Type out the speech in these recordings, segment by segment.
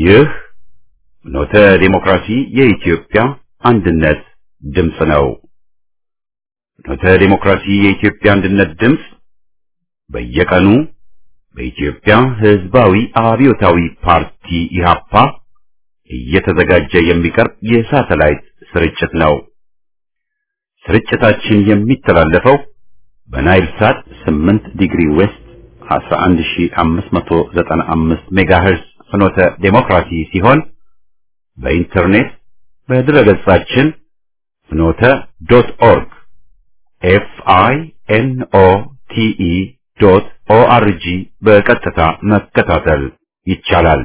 ይህ ፍኖተ ዲሞክራሲ የኢትዮጵያ አንድነት ድምፅ ነው። ፍኖተ ዲሞክራሲ የኢትዮጵያ አንድነት ድምፅ በየቀኑ በኢትዮጵያ ሕዝባዊ አብዮታዊ ፓርቲ ኢህአፓ እየተዘጋጀ የሚቀርብ የሳተላይት ስርጭት ነው። ስርጭታችን የሚተላለፈው በናይል ሳት 8 ዲግሪ ዌስት 11595 ሜጋሄርዝ ፍኖተ ዴሞክራሲ ሲሆን በኢንተርኔት በድረገጻችን ፍኖተ ዶት ኦርግ ኤፍ አይ ኤን ኦ ቲ ኢ ዶት ኦ አር ጂ በቀጥታ መከታተል ይቻላል።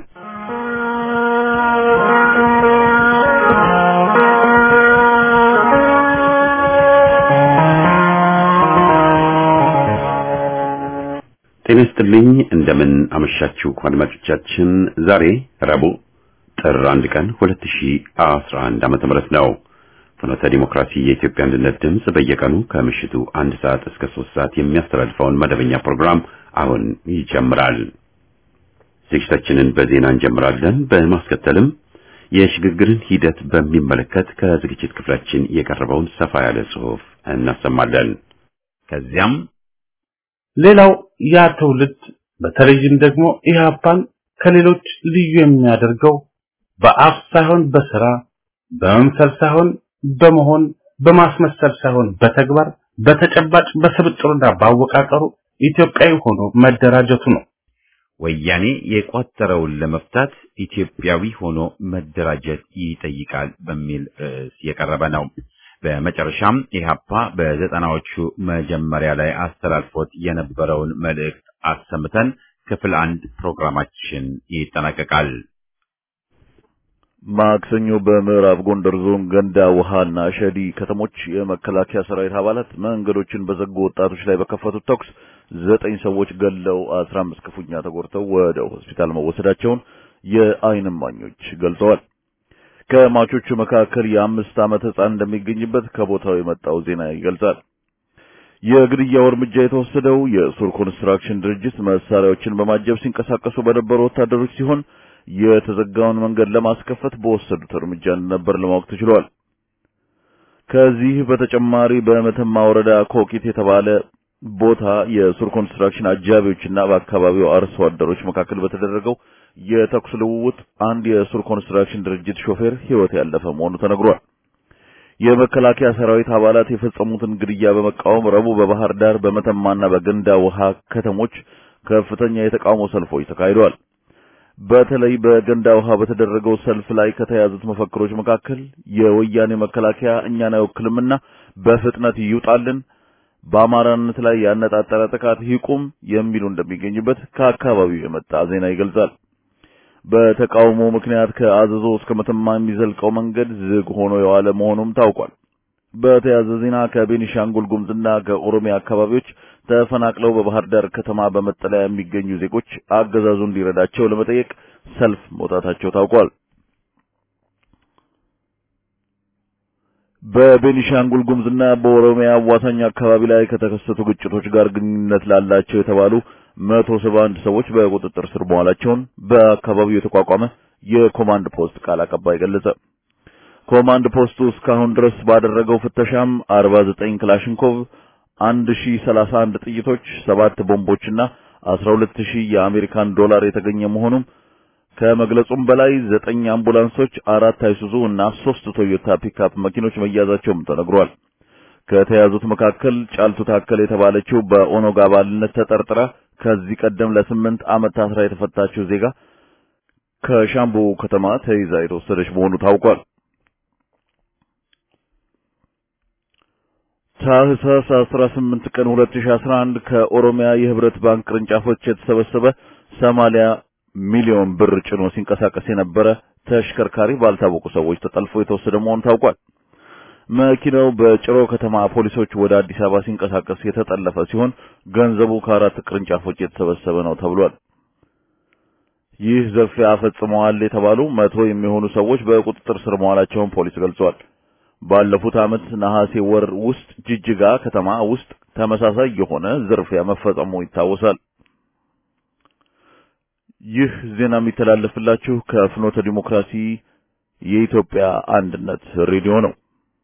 ጤና ይስጥልኝ። እንደምን አመሻችሁ አድማጮቻችን። ዛሬ ረቡዕ ጥር አንድ ቀን 2011 ዓመተ ምህረት ነው። ፍኖተ ዲሞክራሲ የኢትዮጵያ አንድነት ድምፅ በየቀኑ ከምሽቱ አንድ ሰዓት እስከ ሶስት ሰዓት የሚያስተላልፈውን መደበኛ ፕሮግራም አሁን ይጀምራል። ዝግጅታችንን በዜና እንጀምራለን። በማስከተልም የሽግግርን ሂደት በሚመለከት ከዝግጅት ክፍላችን የቀረበውን ሰፋ ያለ ጽሑፍ እናሰማለን። ከዚያም ሌላው ያ ትውልድ በተለይም ደግሞ ኢህአፓን ከሌሎች ልዩ የሚያደርገው በአፍ ሳይሆን በስራ በመምሰል ሳይሆን በመሆን በማስመሰል ሳይሆን በተግባር በተጨባጭ በስብጥሩና ባወቃቀሩ ኢትዮጵያዊ ሆኖ መደራጀቱ ነው። ወያኔ የቋጠረውን ለመፍታት ኢትዮጵያዊ ሆኖ መደራጀት ይጠይቃል በሚል ርዕስ የቀረበ ነው። በመጨረሻም ኢህአፓ በዘጠናዎቹ መጀመሪያ ላይ አስተላልፎት የነበረውን መልእክት አሰምተን ክፍል አንድ ፕሮግራማችን ይጠናቀቃል። ማክሰኞ በምዕራብ ጎንደር ዞን ገንዳ ውሃና ሸዲ ከተሞች የመከላከያ ሰራዊት አባላት መንገዶችን በዘጉ ወጣቶች ላይ በከፈቱት ተኩስ ዘጠኝ ሰዎች ገለው አስራ አምስት ክፉኛ ተጎድተው ወደ ሆስፒታል መወሰዳቸውን የዓይን እማኞች ገልጸዋል። ከሟቾቹ መካከል የአምስት ዓመት ሕፃን እንደሚገኝበት ከቦታው የመጣው ዜና ይገልጻል። የግድያው እርምጃ የተወሰደው የሱር ኮንስትራክሽን ድርጅት መሳሪያዎችን በማጀብ ሲንቀሳቀሱ በነበሩ ወታደሮች ሲሆን የተዘጋውን መንገድ ለማስከፈት በወሰዱት እርምጃ እንደነበር ለማወቅ ተችሏል። ከዚህ በተጨማሪ በመተማ ወረዳ ኮኪት የተባለ ቦታ የሱር ኮንስትራክሽን አጃቢዎችና በአካባቢው አርሶ አደሮች መካከል በተደረገው የተኩስ ልውውጥ አንድ የሱር ኮንስትራክሽን ድርጅት ሾፌር ሕይወት ያለፈ መሆኑ ተነግሯል። የመከላከያ ሰራዊት አባላት የፈጸሙትን ግድያ በመቃወም ረቡዕ በባህር ዳር በመተማና በገንዳ ውሃ ከተሞች ከፍተኛ የተቃውሞ ሰልፎች ተካሂደዋል። በተለይ በገንዳ ውሃ በተደረገው ሰልፍ ላይ ከተያዙት መፈክሮች መካከል የወያኔ መከላከያ እኛን አይወክልምና በፍጥነት ይውጣልን፣ በአማራነት ላይ ያነጣጠረ ጥቃት ይቁም የሚሉ እንደሚገኙበት ከአካባቢው የመጣ ዜና ይገልጻል። በተቃውሞ ምክንያት ከአዘዞ እስከ መተማ የሚዘልቀው መንገድ ዝግ ሆኖ የዋለ መሆኑም ታውቋል። በተያያዘ ዜና ከቤኒሻንጉል ጉሙዝና ከኦሮሚያ አካባቢዎች ተፈናቅለው በባህር ዳር ከተማ በመጠለያ የሚገኙ ዜጎች አገዛዙ እንዲረዳቸው ለመጠየቅ ሰልፍ መውጣታቸው ታውቋል። በቤኒሻንጉል ጉሙዝና በኦሮሚያ አዋሳኝ አካባቢ ላይ ከተከሰቱ ግጭቶች ጋር ግንኙነት ላላቸው የተባሉ መቶ ሰባ አንድ ሰዎች በቁጥጥር ስር መዋላቸውን በአካባቢው የተቋቋመ የኮማንድ ፖስት ቃል አቀባይ ገለጸ። ኮማንድ ፖስቱ እስካሁን ድረስ ባደረገው ፍተሻም 49 ክላሽንኮቭ፣ 1031 ጥይቶች፣ ሰባት ቦምቦችና 12000 የአሜሪካን ዶላር የተገኘ መሆኑም ከመግለጹም በላይ ዘጠኝ አምቡላንሶች፣ አራት አይሱዙ እና ሶስት ቶዮታ ፒክአፕ መኪኖች መያዛቸውም ተነግሯል። ከተያዙት መካከል ጫልቱ ታከል የተባለችው በኦነግ አባልነት ተጠርጥራ ከዚህ ቀደም ለስምንት ዓመት ታስራ የተፈታችው ዜጋ ከሻምቡ ከተማ ተይዛ የተወሰደች መሆኑ ታውቋል። ታህሳስ 18 ቀን 2011 ከኦሮሚያ የህብረት ባንክ ቅርንጫፎች የተሰበሰበ 80 ሚሊዮን ብር ጭኖ ሲንቀሳቀስ የነበረ ተሽከርካሪ ባልታወቁ ሰዎች ተጠልፎ የተወሰደ መሆኑ ታውቋል። መኪናው በጭሮ ከተማ ፖሊሶች ወደ አዲስ አበባ ሲንቀሳቀስ የተጠለፈ ሲሆን ገንዘቡ ከአራት ቅርንጫፎች የተሰበሰበ ነው ተብሏል። ይህ ዘርፊያ ፈጽመዋል የተባሉ መቶ የሚሆኑ ሰዎች በቁጥጥር ስር መዋላቸውን ፖሊስ ገልጿል። ባለፉት ዓመት ነሐሴ ወር ውስጥ ጅጅጋ ከተማ ውስጥ ተመሳሳይ የሆነ ዝርፊያ መፈጸሙ ይታወሳል። ይህ ዜና የሚተላለፍላችሁ ከፍኖተ ዲሞክራሲ የኢትዮጵያ አንድነት ሬዲዮ ነው።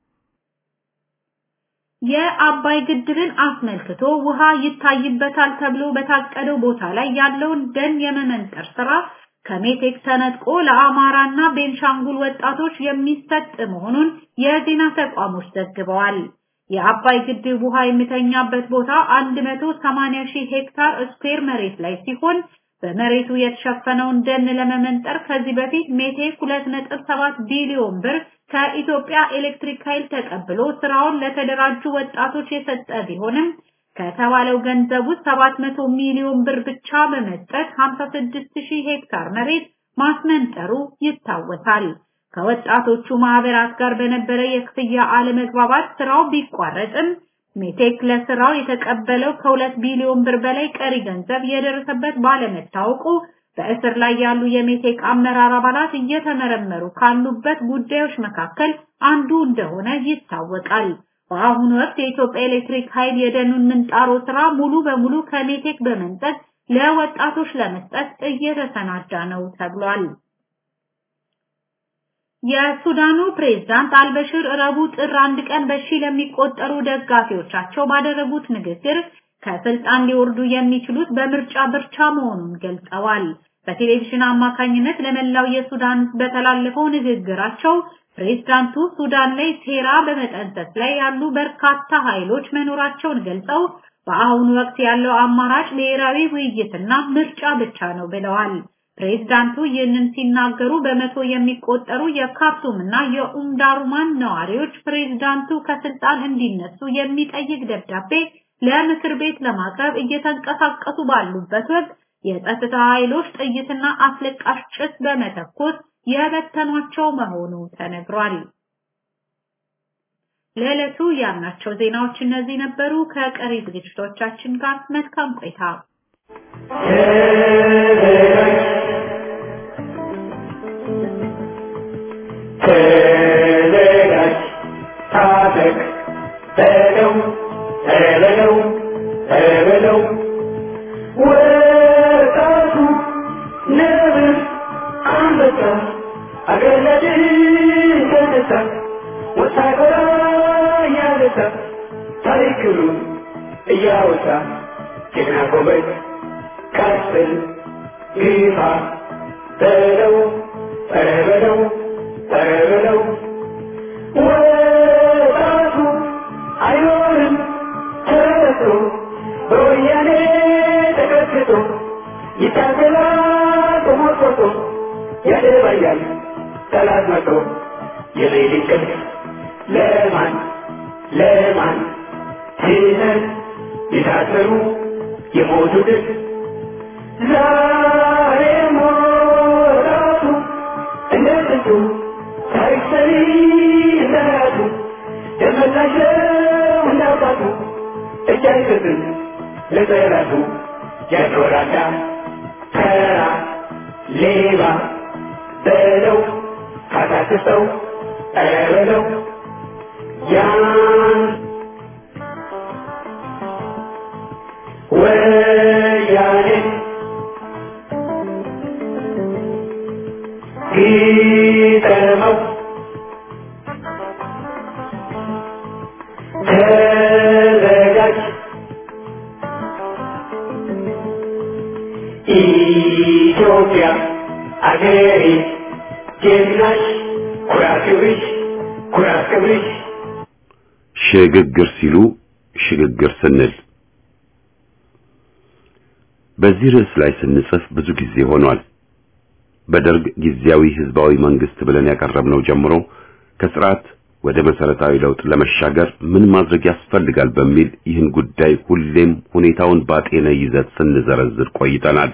የአባይ ግድብን አስመልክቶ ውሃ ይታይበታል ተብሎ በታቀደው ቦታ ላይ ያለውን ደን የመመንጠር ስራ ከሜቴክ ተነጥቆ ለአማራና ቤንሻንጉል ወጣቶች የሚሰጥ መሆኑን የዜና ተቋሞች ዘግበዋል። የአባይ ግድብ ውሃ የሚተኛበት ቦታ 180 ሺህ ሄክታር ስኩዌር መሬት ላይ ሲሆን በመሬቱ የተሸፈነውን ደን ለመመንጠር ከዚህ በፊት ሜቴክ 2.7 ቢሊዮን ብር ከኢትዮጵያ ኤሌክትሪክ ኃይል ተቀብሎ ስራውን ለተደራጁ ወጣቶች የሰጠ ቢሆንም ከተባለው ገንዘብ ውስጥ 700 ሚሊዮን ብር ብቻ በመስጠት 56000 ሄክታር መሬት ማስመንጠሩ ይታወሳል። ከወጣቶቹ ማህበራት ጋር በነበረ የክፍያ አለመግባባት ስራው ቢቋረጥም ሜቴክ ለስራው የተቀበለው ከሁለት ቢሊዮን ብር በላይ ቀሪ ገንዘብ የደረሰበት ባለመታወቁ በእስር ላይ ያሉ የሜቴክ አመራር አባላት እየተመረመሩ ካሉበት ጉዳዮች መካከል አንዱ እንደሆነ ይታወቃል። በአሁኑ ወቅት የኢትዮጵያ ኤሌክትሪክ ኃይል የደኑን ምንጣሮ ስራ ሙሉ በሙሉ ከሜቴክ በመንጠቅ ለወጣቶች ለመስጠት እየተሰናዳ ነው ተብሏል። የሱዳኑ ፕሬዝዳንት አልበሽር ረቡዕ ጥር አንድ ቀን በሺ ለሚቆጠሩ ደጋፊዎቻቸው ባደረጉት ንግግር ከስልጣን ሊወርዱ የሚችሉት በምርጫ ብቻ መሆኑን ገልጸዋል። በቴሌቪዥን አማካኝነት ለመላው የሱዳን በተላለፈው ንግግራቸው ፕሬዝዳንቱ ሱዳን ላይ ሴራ በመጠንሰስ ላይ ያሉ በርካታ ኃይሎች መኖራቸውን ገልጸው በአሁኑ ወቅት ያለው አማራጭ ብሔራዊ ውይይትና ምርጫ ብቻ ነው ብለዋል። ፕሬዝዳንቱ ይህንን ሲናገሩ በመቶ የሚቆጠሩ የካርቱም እና የኡምዳሩማን ነዋሪዎች ፕሬዝዳንቱ ከስልጣን እንዲነሱ የሚጠይቅ ደብዳቤ ለምክር ቤት ለማቅረብ እየተንቀሳቀሱ ባሉበት ወቅት የጸጥታ ኃይሎች ጥይትና አስለቃሽ ጭስ በመተኮስ የበተኗቸው መሆኑ ተነግሯል። ለዕለቱ ያልናቸው ዜናዎች እነዚህ ነበሩ። ከቀሪ ዝግጅቶቻችን ጋር መልካም ቆይታ። ተዘጋጅ፣ ታጠቅ፣ በለው በለው በለው ወጣቱ ነብር አንበሳ አገለድን ተነሳ ወታደራ እያነሳ ታሪክሩን እያወሳ ጀግና ጎበዝ ቀስል ግፋ በለው ኧረ በለው ኧረ በለው ወጣቱ አይኖርም ተረቶ በወያኔ ተቀጥቅጦ ይታገላል ተሞርቆቶ ያደባያል ጠላት መቶ የሌሊት ቅልፍ ለማን ለማን ሲነት የታሰሩ የሞቱትን ዛሬ ሞራቱ እንደ ጥንቱ ታሪክ ሰሪ እንደራቱ ደመላሸው እንዳባቱ እጅ አይሰጥም ለጠላቱ ያኖራዳ ተራ ሌባ በለው ካታክሰው ኧረ በለው ያን ወያኔ ግጠመው ተዘጋጅ ኢትዮጵያ አገሬ ጀግናሽ ኩራት ክብርሽ ኩራት ክብርሽ ሽግግር ሲሉ ሽግግር ስንል በዚህ ርዕስ ላይ ስንጽፍ ብዙ ጊዜ ሆኗል። በደርግ ጊዜያዊ ህዝባዊ መንግስት ብለን ያቀረብነው ጀምሮ ከስርዓት ወደ መሰረታዊ ለውጥ ለመሻገር ምን ማድረግ ያስፈልጋል በሚል ይህን ጉዳይ ሁሌም ሁኔታውን ባጤነ ይዘት ስንዘረዝር ቆይተናል።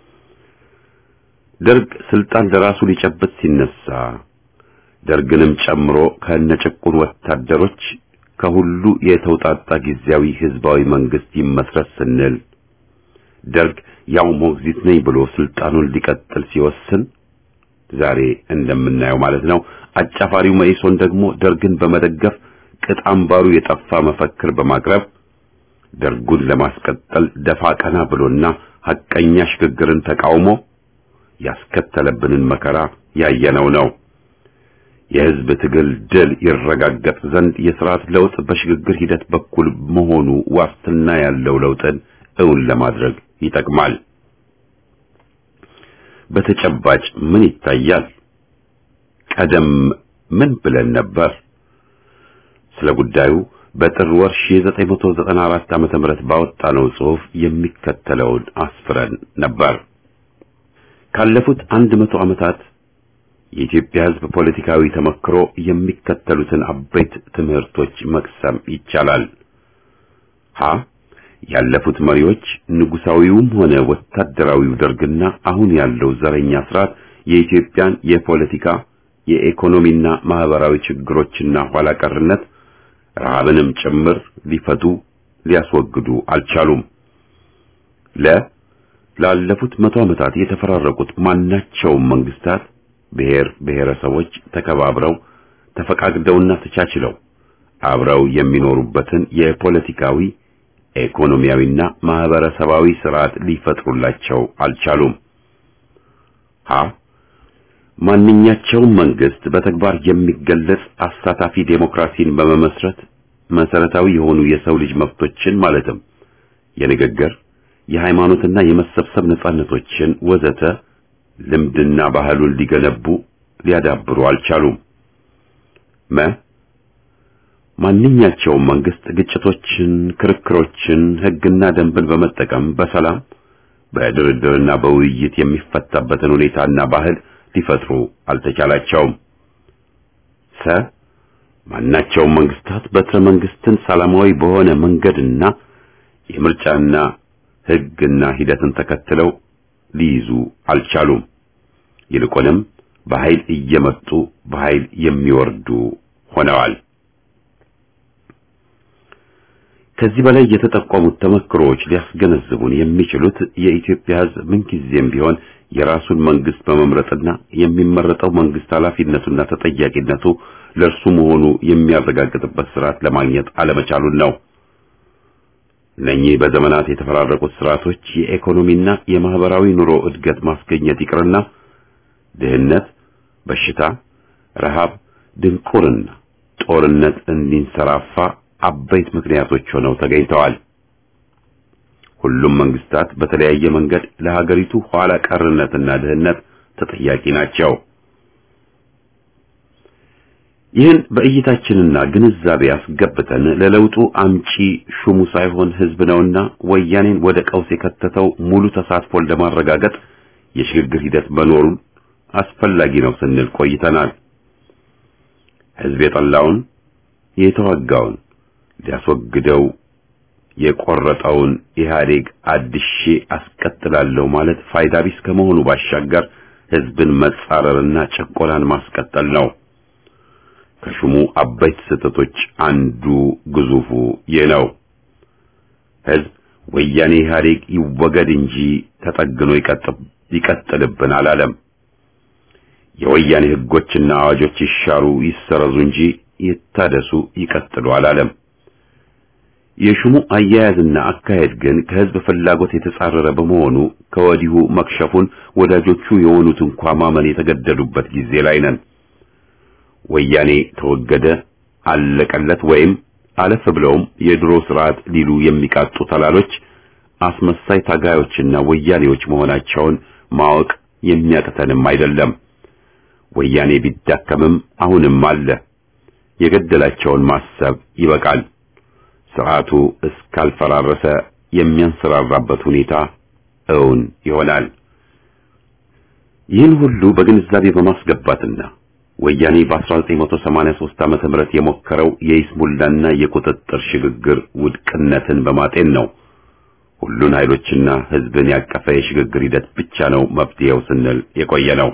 ደርግ ስልጣን ለራሱ ሊጨብጥ ሲነሳ ደርግንም ጨምሮ ከነጭቁን ወታደሮች ከሁሉ የተውጣጣ ጊዜያዊ ህዝባዊ መንግስት ይመስረት ስንል ደርግ ያው ሞግዚት ነኝ ብሎ ስልጣኑን ሊቀጥል ሲወስን ዛሬ እንደምናየው ማለት ነው። አጫፋሪው መኢሶን ደግሞ ደርግን በመደገፍ ቅጥ አምባሩ የጠፋ መፈክር በማቅረብ ደርጉን ለማስቀጠል ደፋ ቀና ብሎና ሐቀኛ ሽግግርን ተቃውሞ ያስከተለብንን መከራ ያየነው ነው። የህዝብ ትግል ድል ይረጋገጥ ዘንድ የስርዓት ለውጥ በሽግግር ሂደት በኩል መሆኑ ዋስትና ያለው ለውጥን እውን ለማድረግ ይጠቅማል። በተጨባጭ ምን ይታያል? ቀደም ምን ብለን ነበር? ስለ ጉዳዩ በጥር ወር 1994 ዓመተ ምህረት ባወጣነው ጽሑፍ የሚከተለውን አስፍረን ነበር። ካለፉት አንድ መቶ ዓመታት የኢትዮጵያ ሕዝብ ፖለቲካዊ ተመክሮ የሚከተሉትን አበይት ትምህርቶች መቅሰም ይቻላል። ሀ ያለፉት መሪዎች ንጉሳዊውም ሆነ ወታደራዊው ደርግና አሁን ያለው ዘረኛ ስርዓት የኢትዮጵያን የፖለቲካ የኢኮኖሚና ማህበራዊ ችግሮችና ኋላ ቀርነት ረሃብንም ጭምር ሊፈቱ ሊያስወግዱ አልቻሉም። ለ ላለፉት መቶ ዓመታት የተፈራረቁት ማናቸውም መንግስታት ብሔር ብሔረሰቦች ተከባብረው ተፈቃቅደውና ተቻችለው አብረው የሚኖሩበትን የፖለቲካዊ ኢኮኖሚያዊና ማህበረሰባዊ ስርዓት ሊፈጥሩላቸው አልቻሉም። ሀ ማንኛቸውም መንግስት በተግባር የሚገለጽ አሳታፊ ዴሞክራሲን በመመስረት መሰረታዊ የሆኑ የሰው ልጅ መብቶችን ማለትም የንግግር፣ የሃይማኖትና የመሰብሰብ ነጻነቶችን ወዘተ ልምድና ባህሉን ሊገነቡ ሊያዳብሩ አልቻሉም። መ ማንኛቸውም መንግስት ግጭቶችን፣ ክርክሮችን፣ ህግና ደንብን በመጠቀም በሰላም በድርድርና በውይይት የሚፈታበትን ሁኔታና ባህል ሊፈጥሩ አልተቻላቸውም። ሰ ማናቸውም መንግስታት በትረ መንግስትን ሰላማዊ በሆነ መንገድና የምርጫና ህግና ሂደትን ተከትለው ሊይዙ አልቻሉም። ይልቁንም በኃይል እየመጡ በኃይል የሚወርዱ ሆነዋል። ከዚህ በላይ የተጠቆሙት ተመክሮዎች ሊያስገነዝቡን የሚችሉት የኢትዮጵያ ህዝብ ምንጊዜም ቢሆን የራሱን መንግስት በመምረጥና የሚመረጠው መንግስት ኃላፊነቱና ተጠያቂነቱ ለእርሱ መሆኑ የሚያረጋግጥበት ስርዓት ለማግኘት አለመቻሉን ነው። እነኚህ በዘመናት የተፈራረቁት ስርዓቶች የኢኮኖሚና የማህበራዊ ኑሮ እድገት ማስገኘት ይቅርና ድህነት፣ በሽታ፣ ረሃብ፣ ድንቁርና፣ ጦርነት እንዲንሰራፋ አበይት ምክንያቶች ሆነው ተገኝተዋል። ሁሉም መንግስታት በተለያየ መንገድ ለሀገሪቱ ኋላ ቀርነትና ድህነት ተጠያቂ ናቸው። ይህን በእይታችንና ግንዛቤ አስገብተን ለለውጡ አምጪ ሹሙ ሳይሆን ህዝብ ነውና ወያኔን ወደ ቀውስ የከተተው ሙሉ ተሳትፎን ለማረጋገጥ የሽግግር ሂደት መኖሩን አስፈላጊ ነው ስንል ቆይተናል። ህዝብ የጠላውን የተዋጋውን ሊያስወግደው የቆረጠውን ኢህአዴግ አድሼ አስቀጥላለሁ ማለት ፋይዳ ቢስ ከመሆኑ ባሻገር ህዝብን መጻረርና ጭቆናን ማስቀጠል ነው። ከሹሙ አበይት ስህተቶች አንዱ ግዙፉ ይህ ነው። ህዝብ ወያኔ ኢህአዴግ ይወገድ እንጂ ተጠግኖ ይቀጥልብን አላለም። የወያኔ ህጎችና አዋጆች ይሻሩ ይሰረዙ እንጂ ይታደሱ ይቀጥሉ አላለም። የሹሙ አያያዝና አካሄድ ግን ከህዝብ ፍላጎት የተጻረረ በመሆኑ ከወዲሁ መክሸፉን ወዳጆቹ የሆኑት እንኳ ማመን የተገደዱበት ጊዜ ላይ ነን። ወያኔ ተወገደ፣ አለቀለት ወይም አለፍ ብለውም የድሮ ስርዓት ሊሉ የሚቃጡ ተላሎች አስመሳይ ታጋዮችና ወያኔዎች መሆናቸውን ማወቅ የሚያቅተንም አይደለም። ወያኔ ቢዳከምም አሁንም አለ። የገደላቸውን ማሰብ ይበቃል። ስርዓቱ እስካልፈራረሰ የሚያንሰራራበት ሁኔታ እውን ይሆናል። ይህን ሁሉ በግንዛቤ በማስገባትና ወያኔ በ1983 ዓመተ ምህረት የሞከረው የይስሙላና የቁጥጥር ሽግግር ውድቅነትን በማጤን ነው ሁሉን ኃይሎችና ህዝብን ያቀፈ የሽግግር ሂደት ብቻ ነው መፍትሄው ስንል የቆየ ነው።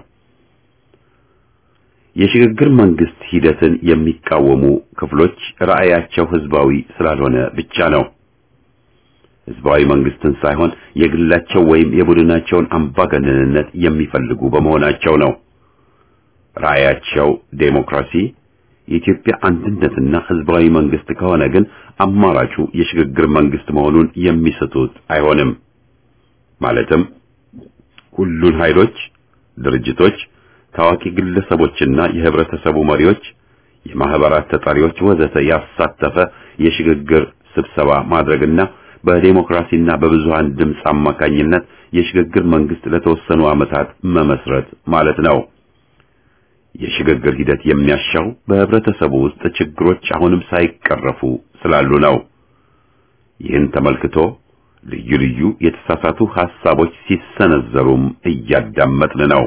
የሽግግር መንግስት ሂደትን የሚቃወሙ ክፍሎች ራዕያቸው ህዝባዊ ስላልሆነ ብቻ ነው። ህዝባዊ መንግስትን ሳይሆን የግላቸው ወይም የቡድናቸውን አምባገነንነት የሚፈልጉ በመሆናቸው ነው። ራዕያቸው ዴሞክራሲ፣ የኢትዮጵያ አንድነትና ህዝባዊ መንግስት ከሆነ ግን አማራጩ የሽግግር መንግስት መሆኑን የሚስቱት አይሆንም። ማለትም ሁሉን ኃይሎች ድርጅቶች፣ ታዋቂ ግለሰቦችና የህብረተሰቡ መሪዎች፣ የማህበራት ተጠሪዎች ወዘተ ያሳተፈ የሽግግር ስብሰባ ማድረግና በዴሞክራሲና በብዙሃን ድምፅ አማካኝነት የሽግግር መንግስት ለተወሰኑ ዓመታት መመስረት ማለት ነው። የሽግግር ሂደት የሚያሻው በህብረተሰቡ ውስጥ ችግሮች አሁንም ሳይቀረፉ ስላሉ ነው። ይህን ተመልክቶ ልዩ ልዩ የተሳሳቱ ሐሳቦች ሲሰነዘሩም እያዳመጥን ነው።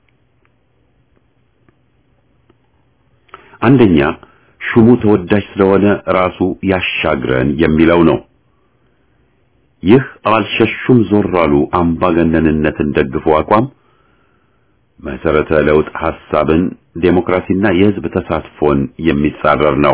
አንደኛ ሹሙ ተወዳጅ ስለሆነ ራሱ ያሻግረን የሚለው ነው። ይህ አልሸሹም ዞር አሉ አምባገነንነትን ደግፎ አቋም መሰረተ ለውጥ ሐሳብን፣ ዴሞክራሲና የህዝብ ተሳትፎን የሚጻረር ነው።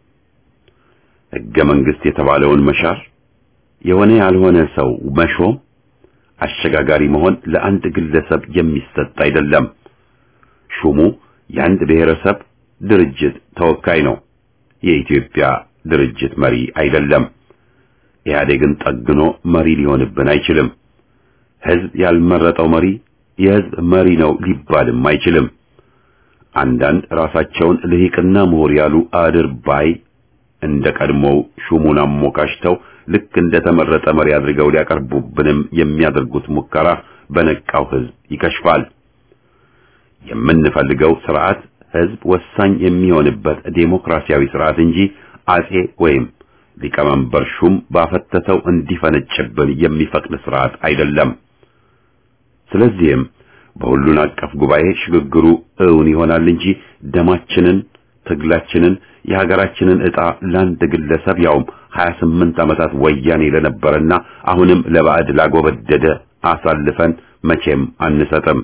ህገ መንግስት የተባለውን መሻር፣ የሆነ ያልሆነ ሰው መሾም፣ አሸጋጋሪ መሆን ለአንድ ግለሰብ የሚሰጥ አይደለም። ሹሙ የአንድ ብሔረሰብ ድርጅት ተወካይ ነው። የኢትዮጵያ ድርጅት መሪ አይደለም። ኢህአዴግን ጠግኖ መሪ ሊሆንብን አይችልም። ህዝብ ያልመረጠው መሪ የህዝብ መሪ ነው ሊባልም አይችልም። አንዳንድ ራሳቸውን ልሂቅና ምሁር ያሉ አድርባይ እንደ ቀድሞው ሹሙን አሞካሽተው ልክ እንደ ተመረጠ መሪ አድርገው ሊያቀርቡብንም የሚያደርጉት ሙከራ በነቃው ህዝብ ይከሽፋል። የምንፈልገው ስርዓት ህዝብ ወሳኝ የሚሆንበት ዴሞክራሲያዊ ስርዓት እንጂ አጼ ወይም ሊቀመንበር ሹም ባፈተተው እንዲፈነጭብን የሚፈቅድ ስርዓት አይደለም። ስለዚህም በሁሉን አቀፍ ጉባኤ ሽግግሩ እውን ይሆናል እንጂ ደማችንን፣ ትግላችንን፣ የሀገራችንን ዕጣ ለአንድ ግለሰብ ያውም 28 ዓመታት ወያኔ ለነበረና አሁንም ለባዕድ ላጎበደደ አሳልፈን መቼም አንሰጥም።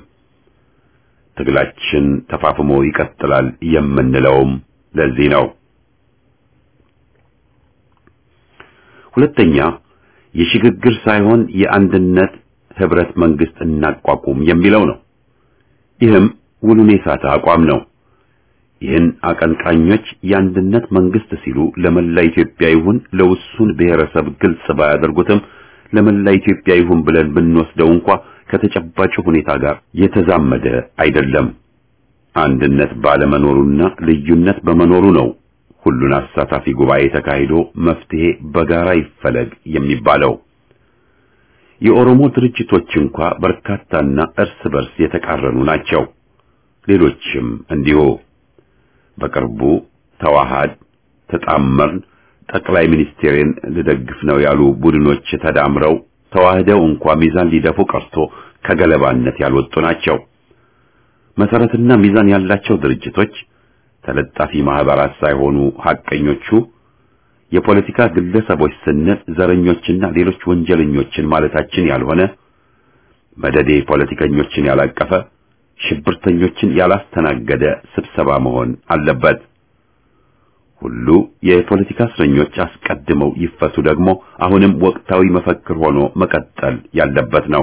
ትግላችን ተፋፍሞ ይቀጥላል የምንለውም ለዚህ ነው። ሁለተኛ የሽግግር ሳይሆን የአንድነት ህብረት መንግስት እናቋቁም የሚለው ነው። ይህም ውሉን የሳተ አቋም ነው። ይህን አቀንቃኞች የአንድነት መንግስት ሲሉ ለመላ ኢትዮጵያ ይሁን ለውሱን ብሔረሰብ ግልጽ ባያደርጉትም ለመላ ኢትዮጵያ ይሁን ብለን ብንወስደው እንኳ ከተጨባጭ ሁኔታ ጋር የተዛመደ አይደለም። አንድነት ባለመኖሩና ልዩነት በመኖሩ ነው ሁሉን አሳታፊ ጉባኤ ተካሂዶ መፍትሄ በጋራ ይፈለግ የሚባለው። የኦሮሞ ድርጅቶች እንኳ በርካታና እርስ በርስ የተቃረኑ ናቸው። ሌሎችም እንዲሁ። በቅርቡ ተዋሃድ፣ ተጣመርን፣ ጠቅላይ ሚኒስቴርን ልደግፍ ነው ያሉ ቡድኖች ተዳምረው ተዋህደው እንኳ ሚዛን ሊደፉ ቀርቶ ከገለባነት ያልወጡ ናቸው። መሰረትና ሚዛን ያላቸው ድርጅቶች ተለጣፊ ማህበራት ሳይሆኑ ሐቀኞቹ የፖለቲካ ግለሰቦች ስንል ዘረኞችና ሌሎች ወንጀለኞችን ማለታችን ያልሆነ መደዴ ፖለቲከኞችን ያላቀፈ ሽብርተኞችን ያላስተናገደ ስብሰባ መሆን አለበት። ሁሉ የፖለቲካ እስረኞች አስቀድመው ይፈቱ ደግሞ አሁንም ወቅታዊ መፈክር ሆኖ መቀጠል ያለበት ነው።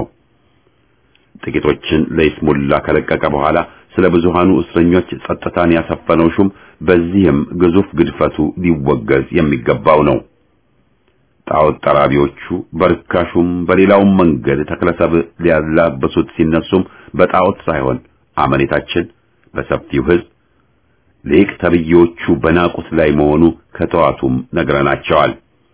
ጥቂቶችን ለይስሙላ ከለቀቀ በኋላ ስለ ብዙሃኑ እስረኞች ጸጥታን ያሰፈነው ሹም በዚህም ግዙፍ ግድፈቱ ሊወገዝ የሚገባው ነው። ጣዖት ጠራቢዎቹ በርካሹም በሌላውም መንገድ ተክለሰብ ሊያላበሱት ሲነሱም በጣዖት ሳይሆን አመኔታችን በሰፊው ሕዝብ ሊቅ ተብዬዎቹ በናቁት ላይ መሆኑ ከተዋቱም ነግረናቸዋል።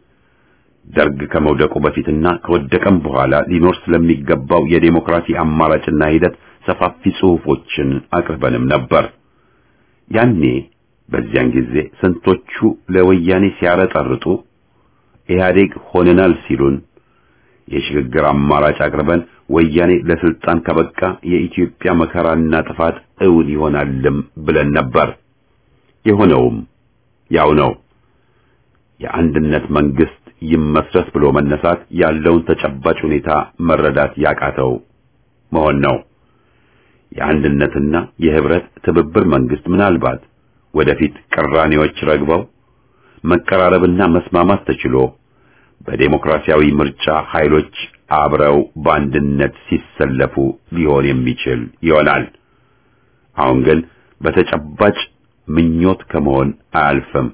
ደርግ ከመውደቁ በፊትና ከወደቀም በኋላ ሊኖር ስለሚገባው የዴሞክራሲ አማራጭና ሂደት ሰፋፊ ጽሑፎችን አቅርበንም ነበር። ያኔ በዚያን ጊዜ ስንቶቹ ለወያኔ ሲያረጠርጡ ኢህአዴግ ሆነናል ሲሉን የሽግግር አማራጭ አቅርበን ወያኔ ለስልጣን ከበቃ የኢትዮጵያ መከራና ጥፋት እውን ይሆናልም ብለን ነበር። የሆነውም ያው ነው። የአንድነት መንግስት ይመስረት ብሎ መነሳት ያለውን ተጨባጭ ሁኔታ መረዳት ያቃተው መሆን ነው። የአንድነትና የህብረት ትብብር መንግስት ምናልባት ወደፊት ቅራኔዎች ረግበው መቀራረብና መስማማት ተችሎ በዴሞክራሲያዊ ምርጫ ኃይሎች አብረው በአንድነት ሲሰለፉ ሊሆን የሚችል ይሆናል። አሁን ግን በተጨባጭ ምኞት ከመሆን አያልፍም።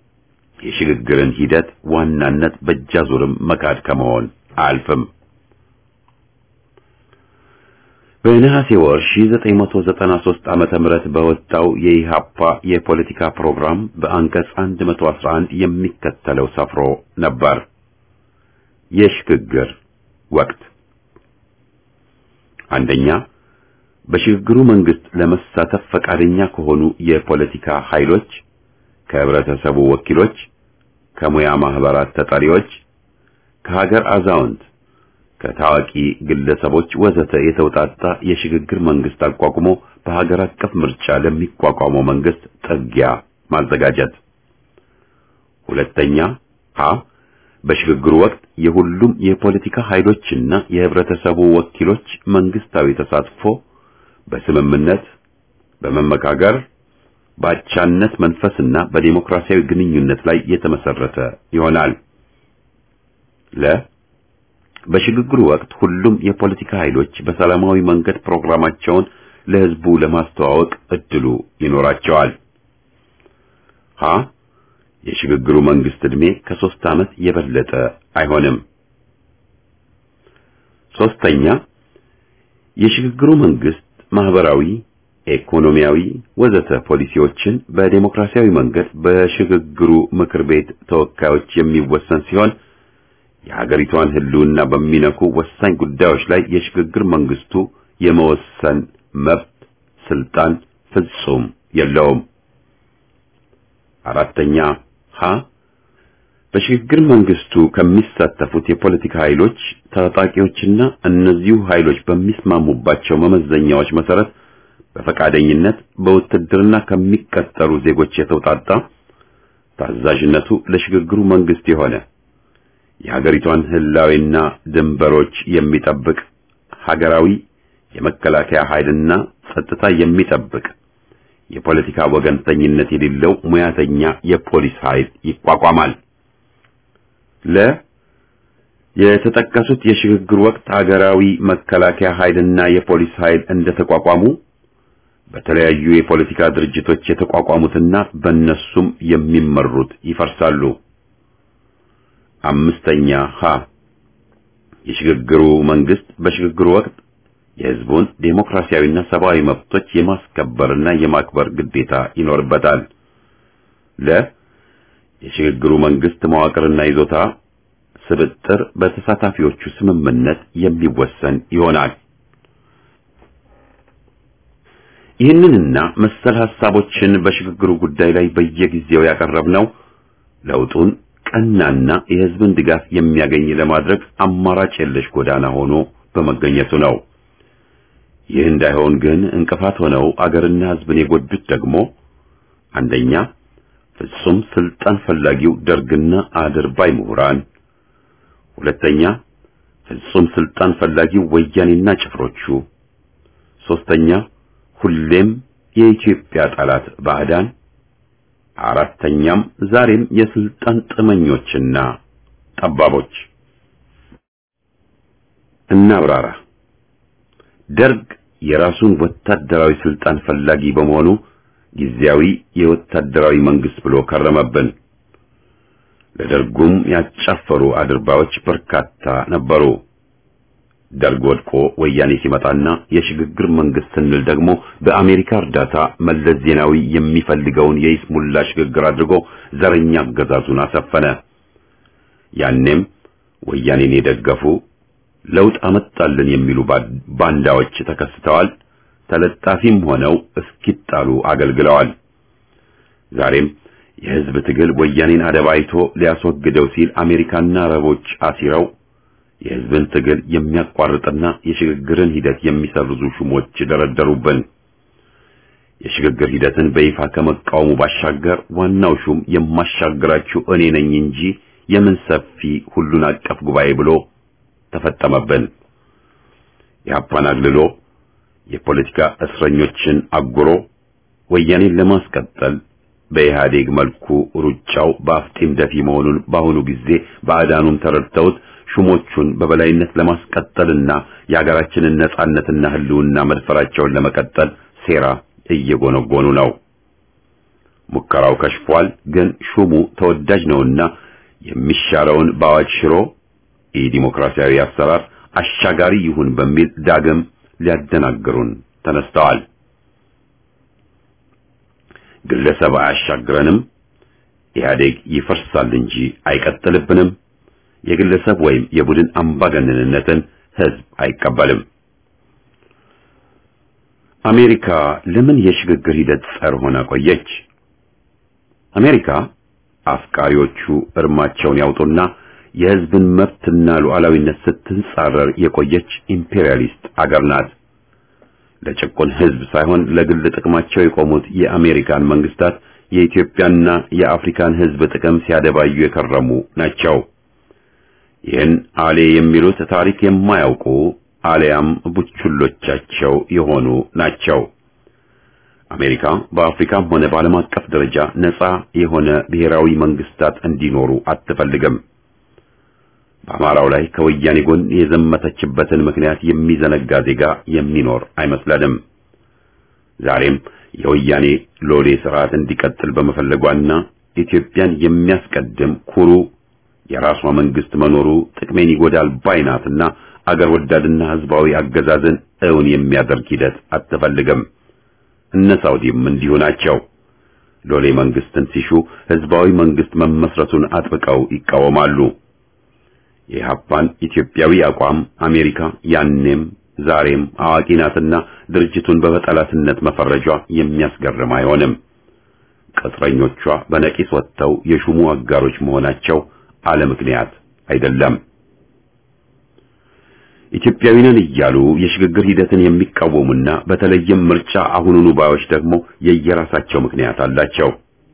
የሽግግርን ሂደት ዋናነት በእጃዙርም መካድ ከመሆን አያልፍም። በነሐሴ ወር 1993 ዓመተ ምህረት በወጣው የኢሃፓ የፖለቲካ ፕሮግራም በአንቀጽ 111 የሚከተለው ሰፍሮ ነበር። የሽግግር ወቅት አንደኛ በሽግግሩ መንግስት ለመሳተፍ ፈቃደኛ ከሆኑ የፖለቲካ ኃይሎች፣ ከህብረተሰቡ ወኪሎች፣ ከሙያ ማህበራት ተጠሪዎች፣ ከሀገር አዛውንት፣ ከታዋቂ ግለሰቦች ወዘተ የተውጣጣ የሽግግር መንግስት አቋቁሞ በሀገር አቀፍ ምርጫ ለሚቋቋመው መንግስት ጥጊያ ማዘጋጀት። ሁለተኛ ሀ በሽግግሩ ወቅት የሁሉም የፖለቲካ ኃይሎችና የህብረተሰቡ ወኪሎች መንግስታዊ ተሳትፎ በስምምነት በመመካከር በአቻነት መንፈስና በዲሞክራሲያዊ ግንኙነት ላይ የተመሰረተ ይሆናል። ለ በሽግግሩ ወቅት ሁሉም የፖለቲካ ኃይሎች በሰላማዊ መንገድ ፕሮግራማቸውን ለህዝቡ ለማስተዋወቅ እድሉ ይኖራቸዋል። ሀ የሽግግሩ መንግስት ዕድሜ ከሶስት ዓመት የበለጠ አይሆንም። ሶስተኛ የሽግግሩ መንግስት ማህበራዊ፣ ኢኮኖሚያዊ ወዘተ ፖሊሲዎችን በዴሞክራሲያዊ መንገድ በሽግግሩ ምክር ቤት ተወካዮች የሚወሰን ሲሆን የሀገሪቷን ህልውና በሚነኩ ወሳኝ ጉዳዮች ላይ የሽግግር መንግስቱ የመወሰን መብት ስልጣን ፍጹም የለውም። አራተኛ ሀ በሽግግር መንግስቱ ከሚሳተፉት የፖለቲካ ኃይሎች ታጣቂዎችና እነዚሁ ኃይሎች በሚስማሙባቸው መመዘኛዎች መሰረት በፈቃደኝነት በውትድርና ከሚቀጠሩ ዜጎች የተውጣጣ ታዛዥነቱ ለሽግግሩ መንግስት የሆነ የሀገሪቷን ህላዊና ድንበሮች የሚጠብቅ ሀገራዊ የመከላከያ ኃይልና ጸጥታ የሚጠብቅ የፖለቲካ ወገንተኝነት የሌለው ሙያተኛ የፖሊስ ኃይል ይቋቋማል። ለ የተጠቀሱት የሽግግር ወቅት ሀገራዊ መከላከያ ኃይልና የፖሊስ ኃይል እንደተቋቋሙ በተለያዩ የፖለቲካ ድርጅቶች የተቋቋሙትና በእነሱም የሚመሩት ይፈርሳሉ። አምስተኛ ሀ የሽግግሩ መንግስት በሽግግሩ ወቅት የህዝቡን ዴሞክራሲያዊና ሰብአዊ መብቶች የማስከበርና የማክበር ግዴታ ይኖርበታል። ለ የሽግግሩ መንግስት መዋቅርና ይዞታ ስብጥር በተሳታፊዎቹ ስምምነት የሚወሰን ይሆናል። ይህንንና መሰል ሐሳቦችን በሽግግሩ ጉዳይ ላይ በየጊዜው ያቀረብነው ለውጡን ቀናና የህዝብን ድጋፍ የሚያገኝ ለማድረግ አማራጭ የለሽ ጎዳና ሆኖ በመገኘቱ ነው። ይህ እንዳይሆን ግን እንቅፋት ሆነው አገርና ህዝብን የጎዱት ደግሞ አንደኛ ፍጹም ስልጣን ፈላጊው ደርግና አድርባይ ምሁራን፣ ሁለተኛ ፍጹም ስልጣን ፈላጊው ወያኔና ጭፍሮቹ፣ ሶስተኛ ሁሌም የኢትዮጵያ ጠላት ባዕዳን፣ አራተኛም ዛሬም የስልጣን ጥመኞችና ጠባቦች። እናብራራ። ደርግ የራሱን ወታደራዊ ስልጣን ፈላጊ በመሆኑ ጊዜያዊ የወታደራዊ መንግስት ብሎ ከረመብን። ለደርጉም ያጫፈሩ አድርባዮች በርካታ ነበሩ። ደርግ ወድቆ ወያኔ ሲመጣና የሽግግር መንግስት ስንል ደግሞ በአሜሪካ እርዳታ መለስ ዜናዊ የሚፈልገውን የይስሙላ ሽግግር አድርጎ ዘረኛ አገዛዙን አሰፈነ። ያኔም ወያኔን የደገፉ ለውጥ አመጣልን የሚሉ ባንዳዎች ተከስተዋል። ተለጣፊም ሆነው እስኪጣሉ አገልግለዋል። ዛሬም የህዝብ ትግል ወያኔን አደባይቶ ሊያስወግደው ሲል አሜሪካና አረቦች አሲረው የህዝብን ትግል የሚያቋርጥና የሽግግርን ሂደት የሚሰርዙ ሹሞች ደረደሩብን። የሽግግር ሂደትን በይፋ ከመቃወሙ ባሻገር ዋናው ሹም የማሻግራችሁ እኔ ነኝ እንጂ የምን ሰፊ ሁሉን አቀፍ ጉባኤ ብሎ ተፈጠመብን። የአፓን አግልሎ የፖለቲካ እስረኞችን አጉሮ ወያኔን ለማስቀጠል በኢህአዴግ መልኩ ሩጫው በአፍጢም ደፊ መሆኑን በአሁኑ ጊዜ ባዕዳኑም ተረድተውት ሹሞቹን በበላይነት ለማስቀጠልና የሀገራችንን ነጻነትና ህልውና መድፈራቸውን ለመቀጠል ሴራ እየጎነጎኑ ነው። ሙከራው ከሽፏል። ግን ሹሙ ተወዳጅ ነውና የሚሻረውን በአዋጅ ሽሮ የዲሞክራሲያዊ አሰራር አሻጋሪ ይሁን በሚል ዳግም ሊያደናግሩን ተነስተዋል። ግለሰብ አያሻግረንም፣ ኢህአዴግ ይፈርሳል እንጂ አይቀጥልብንም፣ የግለሰብ ወይም የቡድን አምባገነንነትን ህዝብ አይቀበልም። አሜሪካ ለምን የሽግግር ሂደት ጸር ሆና ቆየች? አሜሪካ አፍቃሪዎቹ እርማቸውን ያውጡና የህዝብን መብትና ሉዓላዊነት ስትንጻረር የቆየች ኢምፔሪያሊስት አገር ናት። ለጭቁን ህዝብ ሳይሆን ለግል ጥቅማቸው የቆሙት የአሜሪካን መንግስታት የኢትዮጵያና የአፍሪካን ህዝብ ጥቅም ሲያደባዩ የከረሙ ናቸው። ይህን አሌ የሚሉት ታሪክ የማያውቁ አሊያም ቡችሎቻቸው የሆኑ ናቸው። አሜሪካ በአፍሪካም ሆነ በዓለም አቀፍ ደረጃ ነፃ የሆነ ብሔራዊ መንግስታት እንዲኖሩ አትፈልግም። በአማራው ላይ ከወያኔ ጎን የዘመተችበትን ምክንያት የሚዘነጋ ዜጋ የሚኖር አይመስለንም። ዛሬም የወያኔ ሎሌ ስርዓት እንዲቀጥል በመፈለጓና ኢትዮጵያን የሚያስቀድም ኩሩ የራሷ መንግስት መኖሩ ጥቅሜን ይጎዳል ባይናትና አገር ወዳድና ህዝባዊ አገዛዝን እውን የሚያደርግ ሂደት አትፈልግም። እነ ሳውዲም እንዲሁ ናቸው። ሎሌ መንግስትን ሲሹ ህዝባዊ መንግስት መመስረቱን አጥብቀው ይቃወማሉ። የኢህአፓን ኢትዮጵያዊ አቋም አሜሪካ ያኔም ዛሬም አዋቂ ናትና ድርጅቱን በጠላትነት መፈረጇ የሚያስገርም አይሆንም። ቅጥረኞቿ በነቂስ ወጥተው የሹሙ አጋሮች መሆናቸው አለ ምክንያት አይደለም። ኢትዮጵያዊ ነን እያሉ የሽግግር ሂደትን የሚቃወሙና በተለይም ምርጫ አሁኑኑ ባዮች ደግሞ የየራሳቸው ምክንያት አላቸው።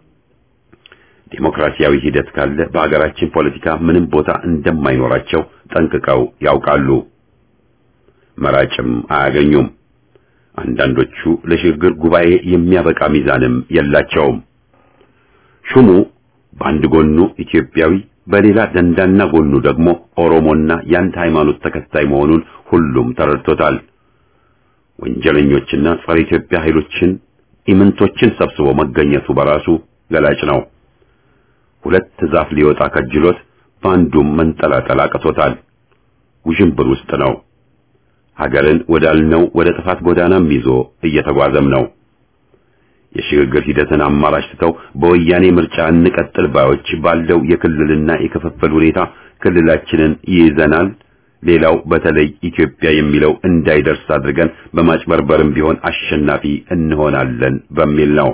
ዴሞክራሲያዊ ሂደት ካለ በሀገራችን ፖለቲካ ምንም ቦታ እንደማይኖራቸው ጠንቅቀው ያውቃሉ። መራጭም አያገኙም። አንዳንዶቹ ለሽግግር ጉባኤ የሚያበቃ ሚዛንም የላቸውም። ሹሙ በአንድ ጎኑ ኢትዮጵያዊ በሌላ ደንዳና ጎኑ ደግሞ ኦሮሞና የአንድ ሃይማኖት ተከታይ መሆኑን ሁሉም ተረድቶታል። ወንጀለኞችና ጸረ ኢትዮጵያ ኃይሎችን ኢምንቶችን ሰብስቦ መገኘቱ በራሱ ገላጭ ነው። ሁለት ዛፍ ሊወጣ ከጅሎት በአንዱም መንጠላጠል አቅቶታል። ውዥንብር ውስጥ ነው። ሀገርን ወዳልነው ወደ ጥፋት ጎዳናም ይዞ እየተጓዘም ነው። የሽግግር ሂደትን አማራጭ ትተው በወያኔ ምርጫ እንቀጥል ባዮች ባለው የክልልና የክፍፍል ሁኔታ ክልላችንን ይይዘናል፣ ሌላው በተለይ ኢትዮጵያ የሚለው እንዳይደርስ አድርገን በማጭበርበርም ቢሆን አሸናፊ እንሆናለን በሚል ነው።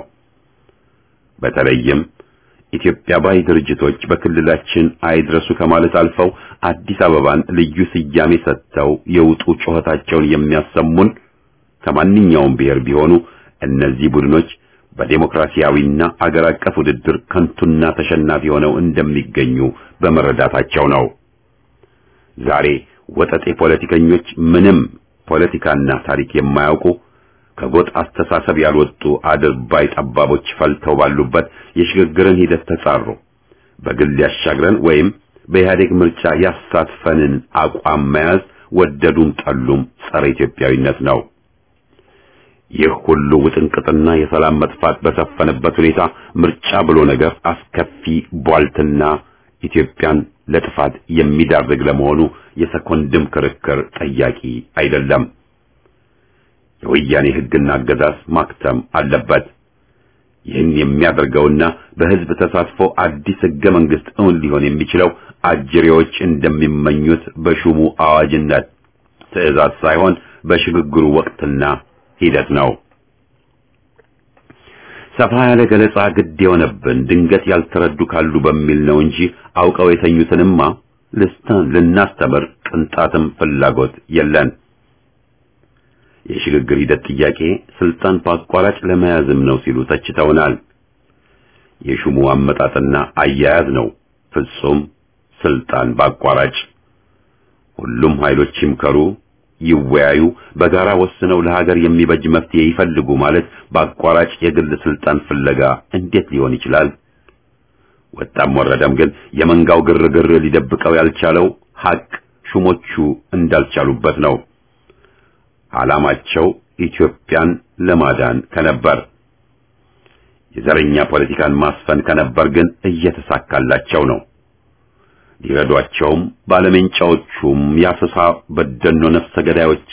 በተለይም ኢትዮጵያ ባይ ድርጅቶች በክልላችን አይድረሱ ከማለት አልፈው አዲስ አበባን ልዩ ስያሜ ሰጥተው የውጡ ጩኸታቸውን የሚያሰሙን ከማንኛውም ብሔር ቢሆኑ እነዚህ ቡድኖች በዴሞክራሲያዊና አገር አቀፍ ውድድር ከንቱና ተሸናፊ ሆነው እንደሚገኙ በመረዳታቸው ነው። ዛሬ ወጠጤ ፖለቲከኞች ምንም ፖለቲካና ታሪክ የማያውቁ ከጎጥ አስተሳሰብ ያልወጡ አድርባይ ጠባቦች ፈልተው ባሉበት የሽግግርን ሂደት ተጻሩ። በግል ያሻግረን ወይም በኢህአዴግ ምርጫ ያሳትፈንን አቋም መያዝ ወደዱም ጠሉም ጸረ ኢትዮጵያዊነት ነው። ይህ ሁሉ ውጥንቅጥና የሰላም መጥፋት በሰፈነበት ሁኔታ ምርጫ ብሎ ነገር አስከፊ ቧልትና ኢትዮጵያን ለጥፋት የሚዳርግ ለመሆኑ የሰኮንድም ክርክር ጠያቂ አይደለም። የወያኔ ሕግና አገዛዝ ማክተም አለበት። ይህን የሚያደርገውና በሕዝብ ተሳትፎ አዲስ ሕገ መንግሥት እውን ሊሆን የሚችለው አጅሬዎች እንደሚመኙት በሹሙ አዋጅነት ትዕዛዝ ሳይሆን በሽግግሩ ወቅትና ሂደት ነው። ሰፋ ያለ ገለጻ ግድ የሆነብን ድንገት ያልተረዱ ካሉ በሚል ነው እንጂ አውቀው የተኙትንማ ልስታን ልናስተምር ቅንጣትም ፍላጎት የለን። የሽግግር ሂደት ጥያቄ ስልጣን በአቋራጭ ለመያዝም ነው ሲሉ ተችተውናል። የሹሙ አመጣጥና አያያዝ ነው ፍጹም ስልጣን በአቋራጭ። ሁሉም ኃይሎች ይምከሩ፣ ይወያዩ፣ በጋራ ወስነው ለሀገር የሚበጅ መፍትሄ ይፈልጉ ማለት በአቋራጭ የግል ስልጣን ፍለጋ እንዴት ሊሆን ይችላል? ወጣም ወረደም ግን የመንጋው ግርግር ሊደብቀው ያልቻለው ሀቅ ሹሞቹ እንዳልቻሉበት ነው። ዓላማቸው ኢትዮጵያን ለማዳን ከነበር የዘረኛ ፖለቲካን ማስፈን ከነበር ግን እየተሳካላቸው ነው። ሊረዷቸውም ባለመንጫዎቹም የአሰሳ በደኖ ነፍሰ ገዳዮችም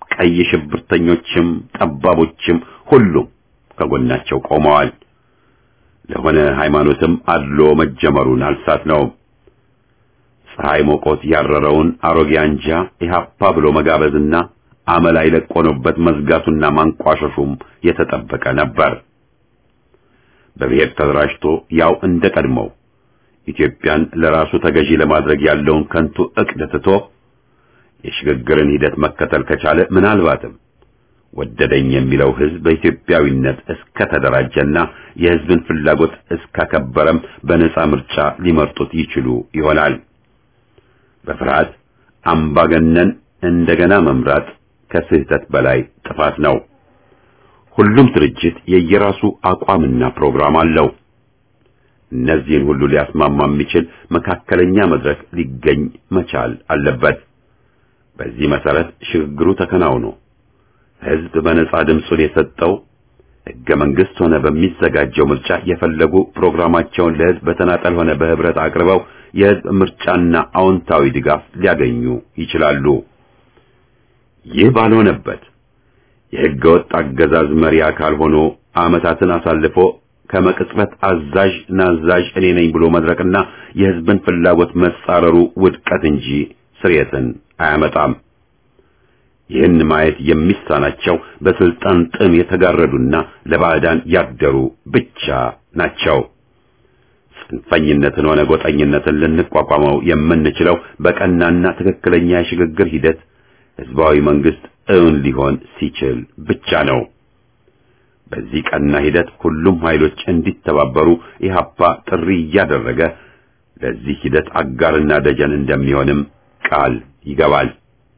ቀይ ሽብርተኞችም ጠባቦችም ሁሉም ከጎናቸው ቆመዋል። ለሆነ ሃይማኖትም አድሎ መጀመሩን አልሳት ነው። ፀሐይ ሞቆት ያረረውን አሮጌ አንጃ ኢህአፓ ብሎ መጋበዝና አመል አይለቆኖበት መዝጋቱና ማንቋሸሹም የተጠበቀ ነበር። በብሔር ተደራጅቶ ያው እንደ ቀድሞው ኢትዮጵያን ለራሱ ተገዢ ለማድረግ ያለውን ከንቱ እቅድ ትቶ የሽግግርን ሂደት መከተል ከቻለ ምናልባትም ወደደኝ የሚለው ህዝብ በኢትዮጵያዊነት እስከ ተደራጀና የህዝብን ፍላጎት እስካከበረም በነጻ ምርጫ ሊመርጡት ይችሉ ይሆናል። በፍርሃት አምባገነን እንደገና መምራት ከስህተት በላይ ጥፋት ነው። ሁሉም ድርጅት የየራሱ አቋምና ፕሮግራም አለው። እነዚህን ሁሉ ሊያስማማ የሚችል መካከለኛ መድረክ ሊገኝ መቻል አለበት። በዚህ መሰረት ሽግግሩ ተከናውኖ ህዝብ በነጻ ድምፁን የሰጠው ህገ መንግስት ሆነ በሚዘጋጀው ምርጫ የፈለጉ ፕሮግራማቸውን ለህዝብ በተናጠል ሆነ በህብረት አቅርበው የህዝብ ምርጫና አዎንታዊ ድጋፍ ሊያገኙ ይችላሉ። ይህ ባልሆነበት የህገ ወጥ አገዛዝ መሪ አካል ሆኖ ዓመታትን አሳልፎ ከመቅጽበት አዛዥ ናዛዥ እኔ ነኝ ብሎ መድረቅና የህዝብን ፍላጎት መጻረሩ ውድቀት እንጂ ስርየትን አያመጣም። ይህን ማየት የሚሳናቸው በስልጣን ጥም የተጋረዱና ለባዕዳን ያደሩ ብቻ ናቸው። ጽንፈኝነትን ሆነ ጎጠኝነትን ልንቋቋመው የምንችለው በቀናና ትክክለኛ የሽግግር ሂደት ህዝባዊ መንግስት እውን ሊሆን ሲችል ብቻ ነው። በዚህ ቀና ሂደት ሁሉም ኃይሎች እንዲተባበሩ ኢህአፓ ጥሪ እያደረገ ለዚህ ሂደት አጋርና ደጀን እንደሚሆንም ቃል ይገባል።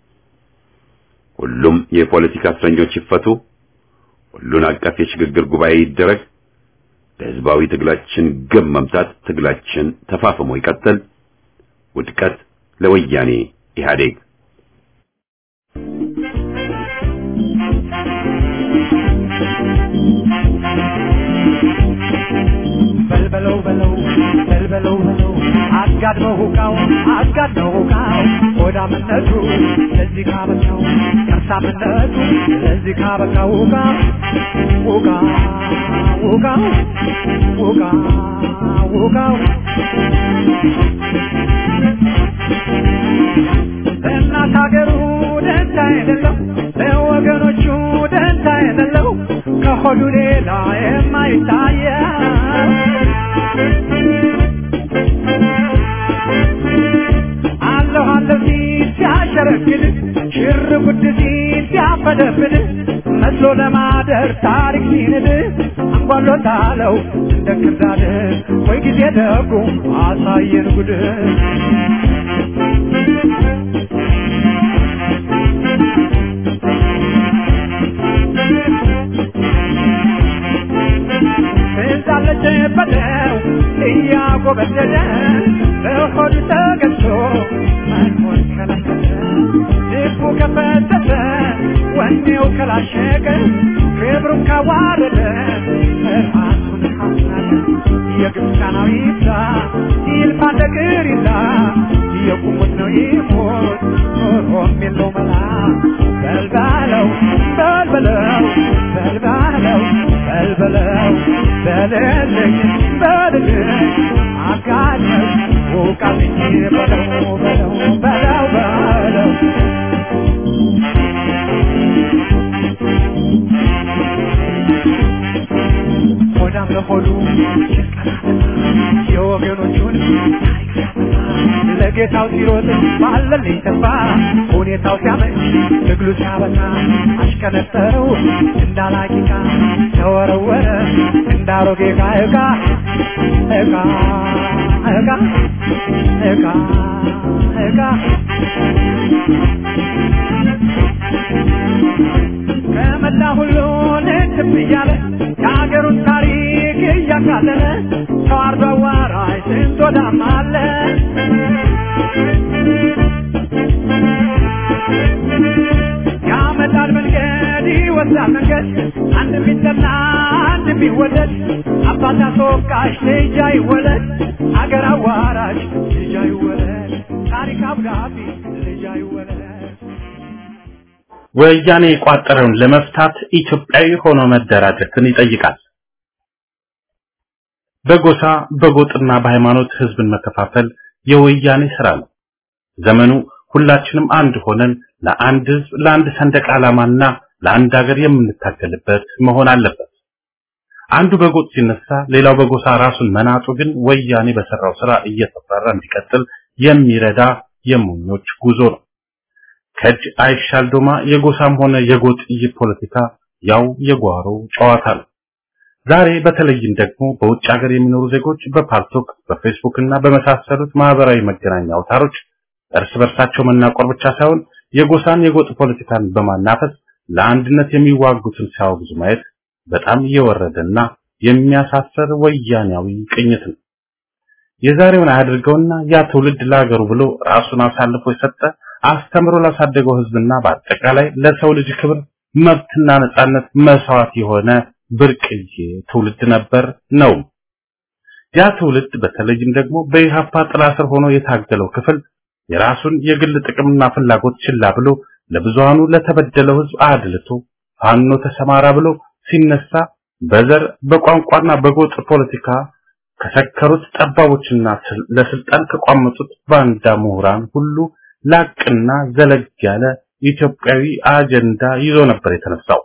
ሁሉም የፖለቲካ እስረኞች ይፈቱ፣ ሁሉን አቀፍ የሽግግር ጉባኤ ይደረግ፣ ለህዝባዊ ትግላችን ግብ መምታት ትግላችን ተፋፍሞ ይቀጥል፣ ውድቀት ለወያኔ ኢህአዴግ። በልበለው በለው በልበለው በለው አጋድመው ሁቃው አጋድመው ሁቃው ሆዳምነቱ ለዚህ ካበቃው ከርሳምነቱ ለዚህ ካበቃው ሁቃ ሁቃ ሁቃ ሁቃ ሁቃው እናት ሀገሩ ደንታ የሌለው ለወገኖቹ ደንታ የሌለው ከሆዱ ሌላ የማይታየው አለሁ አለሁ ሲል ሲያሸረግድ ሽር ጉድ ሲል ሲያፈደፍድ መስሎ ለማደር ታሪክ ሲንድ አንጓሎታለው እንደ ክርዳድ ወይ ጊዜ ደጉ አሳየን ጉድ እንዳለች በለው እያጎበደደ በሆዱ ተገዝቶ መኖር ከለከለ ልቡ ከፈተተ ወኔው ከላሸቀ ክብሩን ካዋረደ ራሱን ካስናቀ የግብፃናዊ ይብዛ ይልፋ ነገር ይላ የቁሙት ነው ይሞት ኖሮም የለው መላ በልባለው በልበለው በልባለው በልበለው በልልኝ በልልኝ አጋኘው ውቃልኝ በለው በለው በለው በለው ሆዳም ለሆዱ የወገኖቹን ታሪክ ሲያጠፋ ለጌታው ሲሮጥ ባለልኝ ተስፋ ሁኔታው ሲያመች ትግሉ ሲያበቃ አሽከነጠረው እንዳላቂቃ ተወረወረ እንዳሮጌ ዕቃ ዕቃ ዕቃ ዕቃ ዕቃ ዕቃ ከመላ ሁሉ ልትብ እያለ የሀገሩን ታሪክ እያቃለለ ተዋርዶ አዋራጅ ስንት ወዳም አለ ያመጣል መንገድ ይወስዳል መንገድ አንድ ቢጠና አንድ ቢወደድ አባት አስወቃሽ ልጅ አይወለድ አገር አዋራጅ ልጅ አይወለድ ታሪክ አብዳቢ ልጅ አይወለድ ወያኔ የቋጠረውን ለመፍታት ኢትዮጵያዊ ሆኖ መደራጀትን ይጠይቃል። በጎሳ በጎጥና በሃይማኖት ህዝብን መከፋፈል የወያኔ ስራ ነው። ዘመኑ ሁላችንም አንድ ሆነን ለአንድ ህዝብ፣ ለአንድ ሰንደቅ ዓላማና ለአንድ ሀገር የምንታገልበት መሆን አለበት። አንዱ በጎጥ ሲነሳ ሌላው በጎሳ ራሱን መናጡ ግን ወያኔ በሰራው ስራ እየተፈራ እንዲቀጥል የሚረዳ የሞኞች ጉዞ ነው። ከእጅ አይሻል ዶማ የጎሳም ሆነ የጎጥ ፖለቲካ ያው የጓሮ ጨዋታ ነው። ዛሬ በተለይም ደግሞ በውጭ ሀገር የሚኖሩ ዜጎች በፓልቶክ በፌስቡክ እና በመሳሰሉት ማህበራዊ መገናኛ አውታሮች እርስ በርሳቸው መናቆር ብቻ ሳይሆን የጎሳን የጎጥ ፖለቲካን በማናፈስ ለአንድነት የሚዋጉትን ሲያወግዙ ማየት በጣም የወረደና የሚያሳፍር ወያኔያዊ ቅኝት ነው። የዛሬውን አያድርገውና ያ ትውልድ ለሀገሩ ብሎ ራሱን አሳልፎ የሰጠ አስተምሮ ላሳደገው ህዝብና በአጠቃላይ ለሰው ልጅ ክብር መብትና ነጻነት መስዋዕት የሆነ ብርቅዬ ትውልድ ነበር ነው። ያ ትውልድ በተለይም ደግሞ በኢሃፓ ጥላ ስር ሆኖ የታገለው ክፍል የራሱን የግል ጥቅምና ፍላጎት ችላ ብሎ ለብዙሃኑ ለተበደለው ህዝብ አድልቶ ፋኖ ተሰማራ ብሎ ሲነሳ በዘር በቋንቋና በጎጥ ፖለቲካ ከሰከሩት ጠባቦችና ለስልጣን ከቋመጡት ባንዳ ምሁራን ሁሉ ላቅና ዘለግ ያለ ኢትዮጵያዊ አጀንዳ ይዞ ነበር የተነሳው።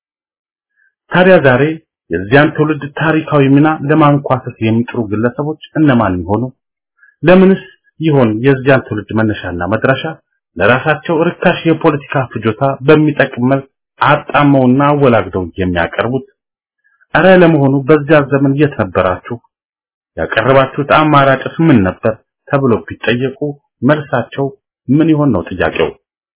ታዲያ ዛሬ የዚያን ትውልድ ታሪካዊ ሚና ለማንኳሰስ የሚጥሩ ግለሰቦች እነማን ይሆኑ? ለምንስ ይሆን የዚያን ትውልድ መነሻና መድረሻ ለራሳቸው ርካሽ የፖለቲካ ፍጆታ በሚጠቅም መልክ አጣመውና አወላግደው የሚያቀርቡት? እረ ለመሆኑ በዚያ ዘመን የት ነበራችሁ? ያቀረባችሁት አማራጭስ ምን ነበር? ተብሎ ቢጠየቁ መልሳቸው ምን ይሆን ነው ጥያቄው።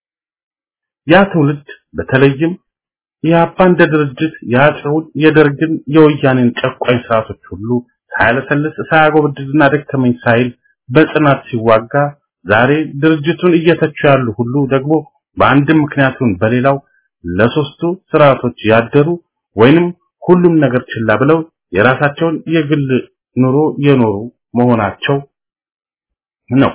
ያ ትውልድ በተለይም የአባ እንደ ድርጅት የአፄውን የደርግን የወያኔን ጨቋኝ ስርዓቶች ሁሉ ሳያለሰልስ ሳያጎበድድና ደከመኝ ሳይል በጽናት ሲዋጋ ዛሬ ድርጅቱን እየተቹ ያሉ ሁሉ ደግሞ በአንድም ምክንያቱን በሌላው ለሶስቱ ስርዓቶች ያደሩ ወይንም ሁሉም ነገር ችላ ብለው የራሳቸውን የግል ኑሮ የኖሩ መሆናቸው ነው።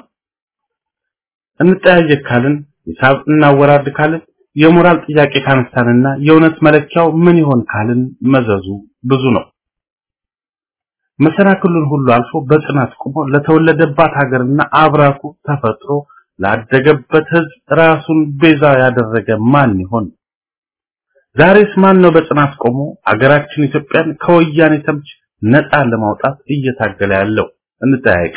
እንጠያየቅ ካልን ሂሳብ እናወራድ ካልን የሞራል ጥያቄ ካነሳንና የእውነት መለኪያው ምን ይሆን ካልን መዘዙ ብዙ ነው። መሰናክሉን ሁሉ አልፎ በጽናት ቆሞ ለተወለደባት ሀገርና አብራኩ ተፈጥሮ ላደገበት ህዝብ ራሱን ቤዛ ያደረገ ማን ይሆን? ዛሬስ ማን ነው በጽናት ቆሞ አገራችን ኢትዮጵያን ከወያኔ ተምች ነፃ ለማውጣት እየታገለ ያለው? እንጠያየቅ።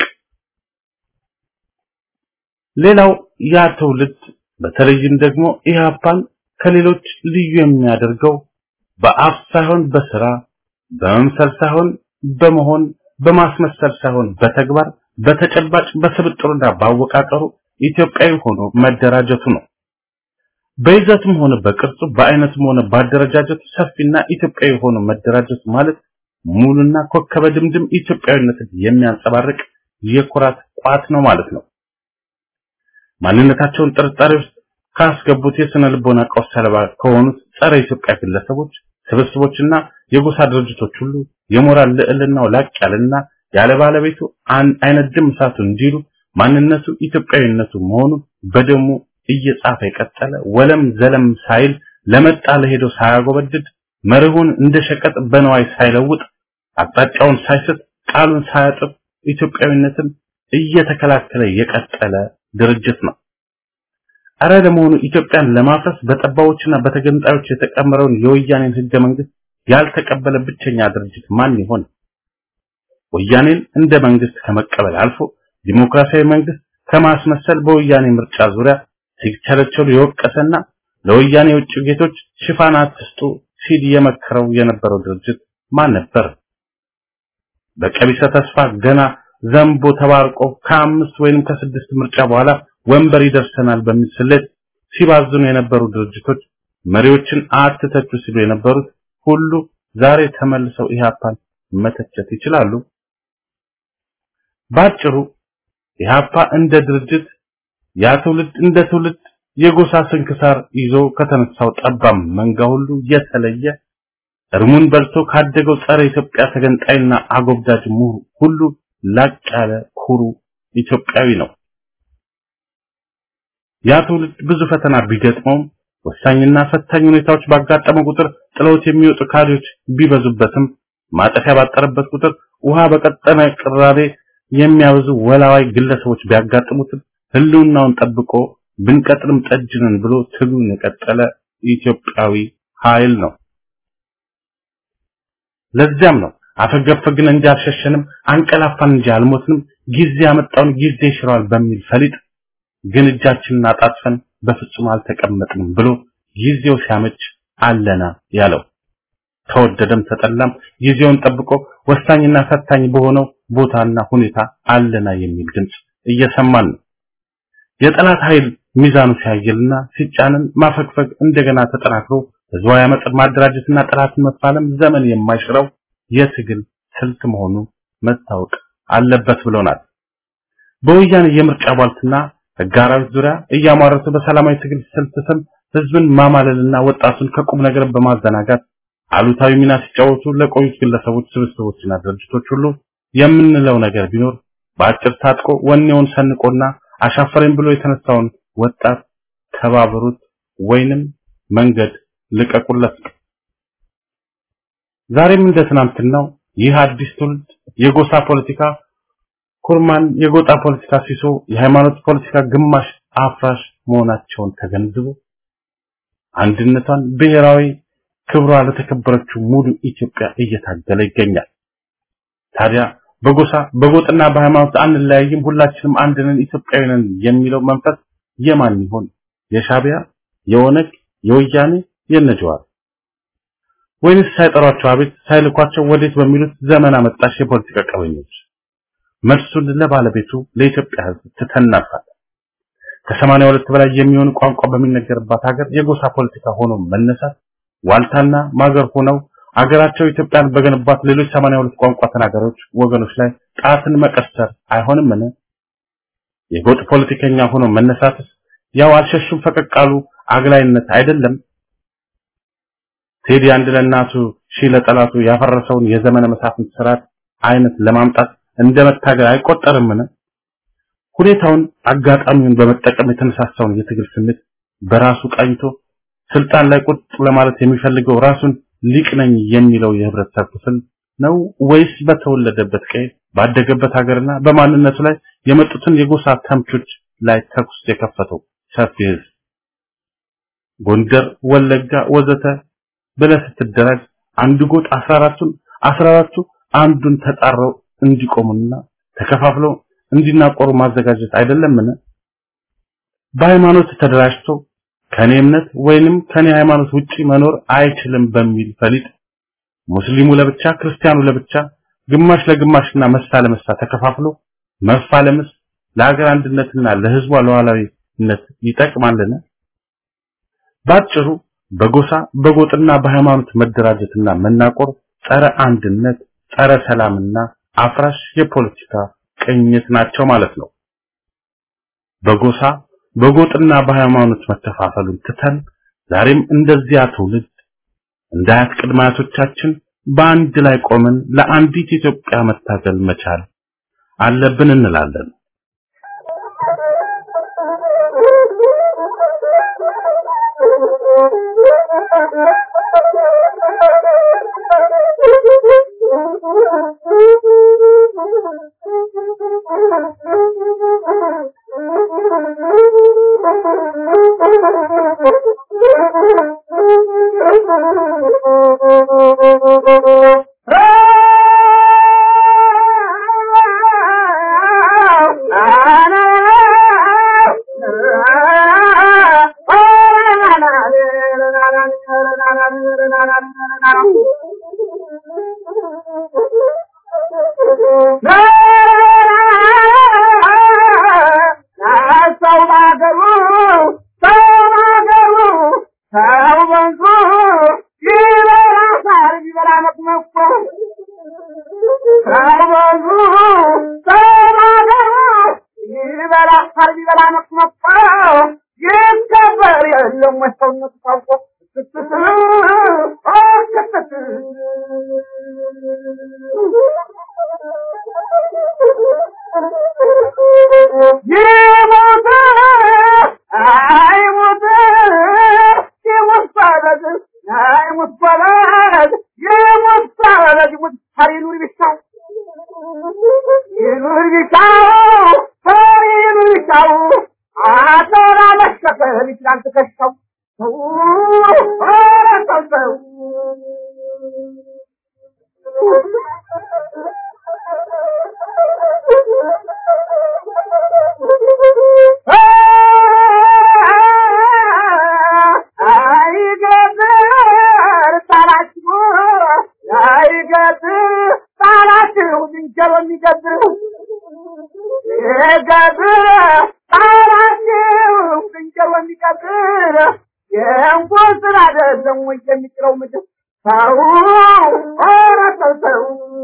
ሌላው ያ ትውልድ በተለይም ደግሞ ኢህአፓን ከሌሎች ልዩ የሚያደርገው በአፍ ሳይሆን በስራ በመምሰል ሳይሆን በመሆን በማስመሰል ሳይሆን በተግባር በተጨባጭ በስብጥሩና ባወቃቀሩ ኢትዮጵያዊ ሆኖ መደራጀቱ ነው። በይዘትም ሆነ በቅርጹ በአይነትም ሆነ ባደረጃጀቱ ሰፊና ኢትዮጵያዊ ሆኖ መደራጀቱ ማለት ሙሉና ኮከበ ድምድም ኢትዮጵያዊነትን የሚያንጸባርቅ የኩራት ቋት ነው ማለት ነው። ማንነታቸውን ጥርጣሬ ውስጥ ካስገቡት የስነ ልቦና ቀውስ ሰለባ ከሆኑት ጸረ ኢትዮጵያ ግለሰቦች ስብስቦችና የጎሳ ድርጅቶች ሁሉ የሞራል ልዕልናው ላቅ ያለና ያለ ባለቤቱ አይነድም እሳቱ እንዲሉ ማንነቱ ኢትዮጵያዊነቱ መሆኑን በደሙ እየጻፈ የቀጠለ ወለም ዘለም ሳይል ለመጣ ለሄደው ሳያጎበድድ መርሁን እንደ ሸቀጥ በነዋይ ሳይለውጥ አቅጣጫውን ሳይስት ቃሉን ሳያጥብ ኢትዮጵያዊነትን እየተከላከለ የቀጠለ ድርጅት ነው። አረ ለመሆኑ ኢትዮጵያን ለማፍረስ በጠባዎችና በተገንጣዮች የተቀመረውን የወያኔን ህገ መንግስት ያልተቀበለ ብቸኛ ድርጅት ማን ይሆን? ወያኔን እንደ መንግስት ከመቀበል አልፎ ዲሞክራሲያዊ መንግስት ከማስመሰል በወያኔ ምርጫ ዙሪያ ሲቸለቸሉ የወቀሰና ለወያኔ የውጭ ጌቶች ሽፋን አትስጡ ሲል የመከረው የነበረው ድርጅት ማን ነበር? በቀቢሰ ተስፋ ገና ዘንቦ ተባርቆ ከአምስት ወይንም ከስድስት ምርጫ በኋላ ወንበር ይደርሰናል በሚል ስሌት ሲባዝኑ የነበሩ ድርጅቶች መሪዎችን አትተቹ ሲሉ የነበሩት ሁሉ ዛሬ ተመልሰው ኢህአፓን መተቸት ይችላሉ። ባጭሩ ኢህአፓ እንደ ድርጅት ያ ትውልድ እንደ ትውልድ የጎሳ ስንክሳር ይዞ ከተነሳው ጠባም መንጋ ሁሉ የተለየ እርሙን በልቶ ካደገው ጸረ ኢትዮጵያ ተገንጣይና አጎብዳጅ ምሁር ሁሉ ላቅ ያለ ኩሩ ኢትዮጵያዊ ነው። ያ ትውልድ ብዙ ፈተና ቢገጥመውም ወሳኝና ፈታኝ ሁኔታዎች ባጋጠመ ቁጥር ጥለውት የሚወጡ ካድሬዎች ቢበዙበትም ማጠፊያ ባጠረበት ቁጥር ውሃ በቀጠነ ቅራሬ የሚያበዙ ወላዋይ ግለሰቦች ቢያጋጥሙትም ህልውናውን ጠብቆ ብንቀጥልም ጠጅንን ብሎ ትግሉን የቀጠለ ኢትዮጵያዊ ኃይል ነው። ለዚያም ነው አፈገፈግን እንጂ አልሸሸንም፣ አንቀላፋን እንጂ አልሞትንም፣ ጊዜ ያመጣውን ጊዜ ይሽረዋል በሚል ፈሊጥ ግን እጃችንን አጣጥፈን በፍጹም አልተቀመጥንም ብሎ ጊዜው ሲያመች አለና ያለው ተወደደም ተጠላም ጊዜውን ጠብቆ ወሳኝና ፈታኝ በሆነው ቦታና ሁኔታ አለና የሚል ድምጽ እየሰማን ነው። የጠላት ኃይል ሚዛኑ ሲያየልና ሲጫንን ማፈግፈግ እንደገና ተጠናክሮ ህዝባዊ አመፅን ማደራጀትና ጠላትን መፋለም ዘመን የማይሽረው የትግል ስልት መሆኑ መታወቅ አለበት ብሎናል። በወያኔ የምርጫ ቧልትና ህጋራዊት ዙሪያ እያሟረቱ በሰላማዊ ትግል ስልት ስም ህዝብን ማማለልና ወጣቱን ከቁም ነገር በማዘናጋት አሉታዊ ሚና ሲጫወቱ ለቆዩት ግለሰቦች፣ ስብስቦችና ድርጅቶች ሁሉ የምንለው ነገር ቢኖር በአጭር ታጥቆ ወኔውን ሰንቆና አሻፈረኝ ብሎ የተነሳውን ወጣት ተባበሩት ወይንም መንገድ ልቀቁለት። ዛሬም እንደ ትናንትናው ይህ አዲስ ትውልድ የጎሳ ፖለቲካ ኩርማን፣ የጎጣ ፖለቲካ ሲሶ፣ የሃይማኖት ፖለቲካ ግማሽ አፍራሽ መሆናቸውን ተገንዝቦ አንድነቷን ብሔራዊ ክብሯ ለተከበረችው ሙሉ ኢትዮጵያ እየታገለ ይገኛል። ታዲያ በጎሳ በጎጥና በሃይማኖት አንለያይም፣ ሁላችንም አንድ ነን፣ ኢትዮጵያዊ ነን የሚለው መንፈስ የማን ይሆን? የሻቢያ፣ የኦነግ፣ የወያኔ፣ የነጀዋር ወይንስ ሳይጠሯቸው አቤት ሳይልኳቸው ወዴት በሚሉት ዘመን አመጣሽ የፖለቲካ ቀበኞች? መልሱን ለባለቤቱ ለኢትዮጵያ ሕዝብ ትተናፋለን። ከሰማንያ ሁለት በላይ የሚሆኑ ቋንቋ በሚነገርባት ሀገር የጎሳ ፖለቲካ ሆኖ መነሳት ዋልታና ማገር ሆነው አገራቸው ኢትዮጵያን በገነባት ሌሎች 82 ቋንቋ ተናጋሪዎች ወገኖች ላይ ጣትን መቀሰር አይሆንምን? የጎጥ ፖለቲከኛ ሆኖ መነሳትስ ያው አልሸሹም ፈቀቃሉ አግላይነት አይደለም? ቴዲ አንድ ለእናቱ ሺህ ለጠላቱ ያፈረሰውን የዘመነ መሳፍንት ስርዓት አይነት ለማምጣት እንደ መታገል አይቆጠርምን? ሁኔታውን አጋጣሚውን በመጠቀም የተነሳሳውን የትግል ስሜት በራሱ ቃኝቶ ስልጣን ላይ ቁጥ ለማለት የሚፈልገው ራሱን ሊቅ ነኝ የሚለው የህብረተሰብ ክፍል ነው ወይስ በተወለደበት ቀይ ባደገበት ሀገርና በማንነቱ ላይ የመጡትን የጎሳ ተምቾች ላይ ተኩስ የከፈተው ሰፊ ህዝብ? ጎንደር፣ ወለጋ ወዘተ ብለህ ስትደራጅ አንዱ ጎጥ 14ቱን 14ቱ አንዱን ተጣረው እንዲቆሙና ተከፋፍለው እንዲናቆሩ ማዘጋጀት አይደለምን? በሃይማኖት ተደራጅቶ ከኔ እምነት ወይንም ከኔ ሃይማኖት ውጪ መኖር አይችልም በሚል ፈሊጥ ሙስሊሙ ለብቻ ክርስቲያኑ ለብቻ ግማሽ ለግማሽና መሳ ለመሳ ተከፋፍሎ መፋለምስ ለሀገር አንድነትና ለህዝቧ ሉዓላዊነት ይጠቅማልን? ባጭሩ በጎሳ በጎጥና በሃይማኖት መደራጀትና መናቆር ጸረ አንድነት፣ ጸረ ሰላምና አፍራሽ የፖለቲካ ቅኝት ናቸው ማለት ነው። በጎሳ በጎጥና በሃይማኖት መከፋፈሉን ትተን ዛሬም እንደዚያ ትውልድ እንደ አያት ቅድመ አያቶቻችን በአንድ ላይ ቆመን ለአንዲት ኢትዮጵያ መታገል መቻል አለብን እንላለን። ጎበዝ የሞት ሳበዝ ሙት ሀሪኑር ቢሻው ይኑር ቢሻው ሀሪኑር ቢሻው አቶራ መሸከም ይችላል ትከሻው ሰው ኧረ ሰው ሰው አይገብር ጣላችሁ አይገብር ጣላችሁ ዝንጀሮ የሚገብር ይገብር ጣላችሁ ዝንጀሮ የሚገብር የእንኳን ስራ አይደለም ወይ የሚጥለው ምድር ሰው ኧረ ሰው ሰው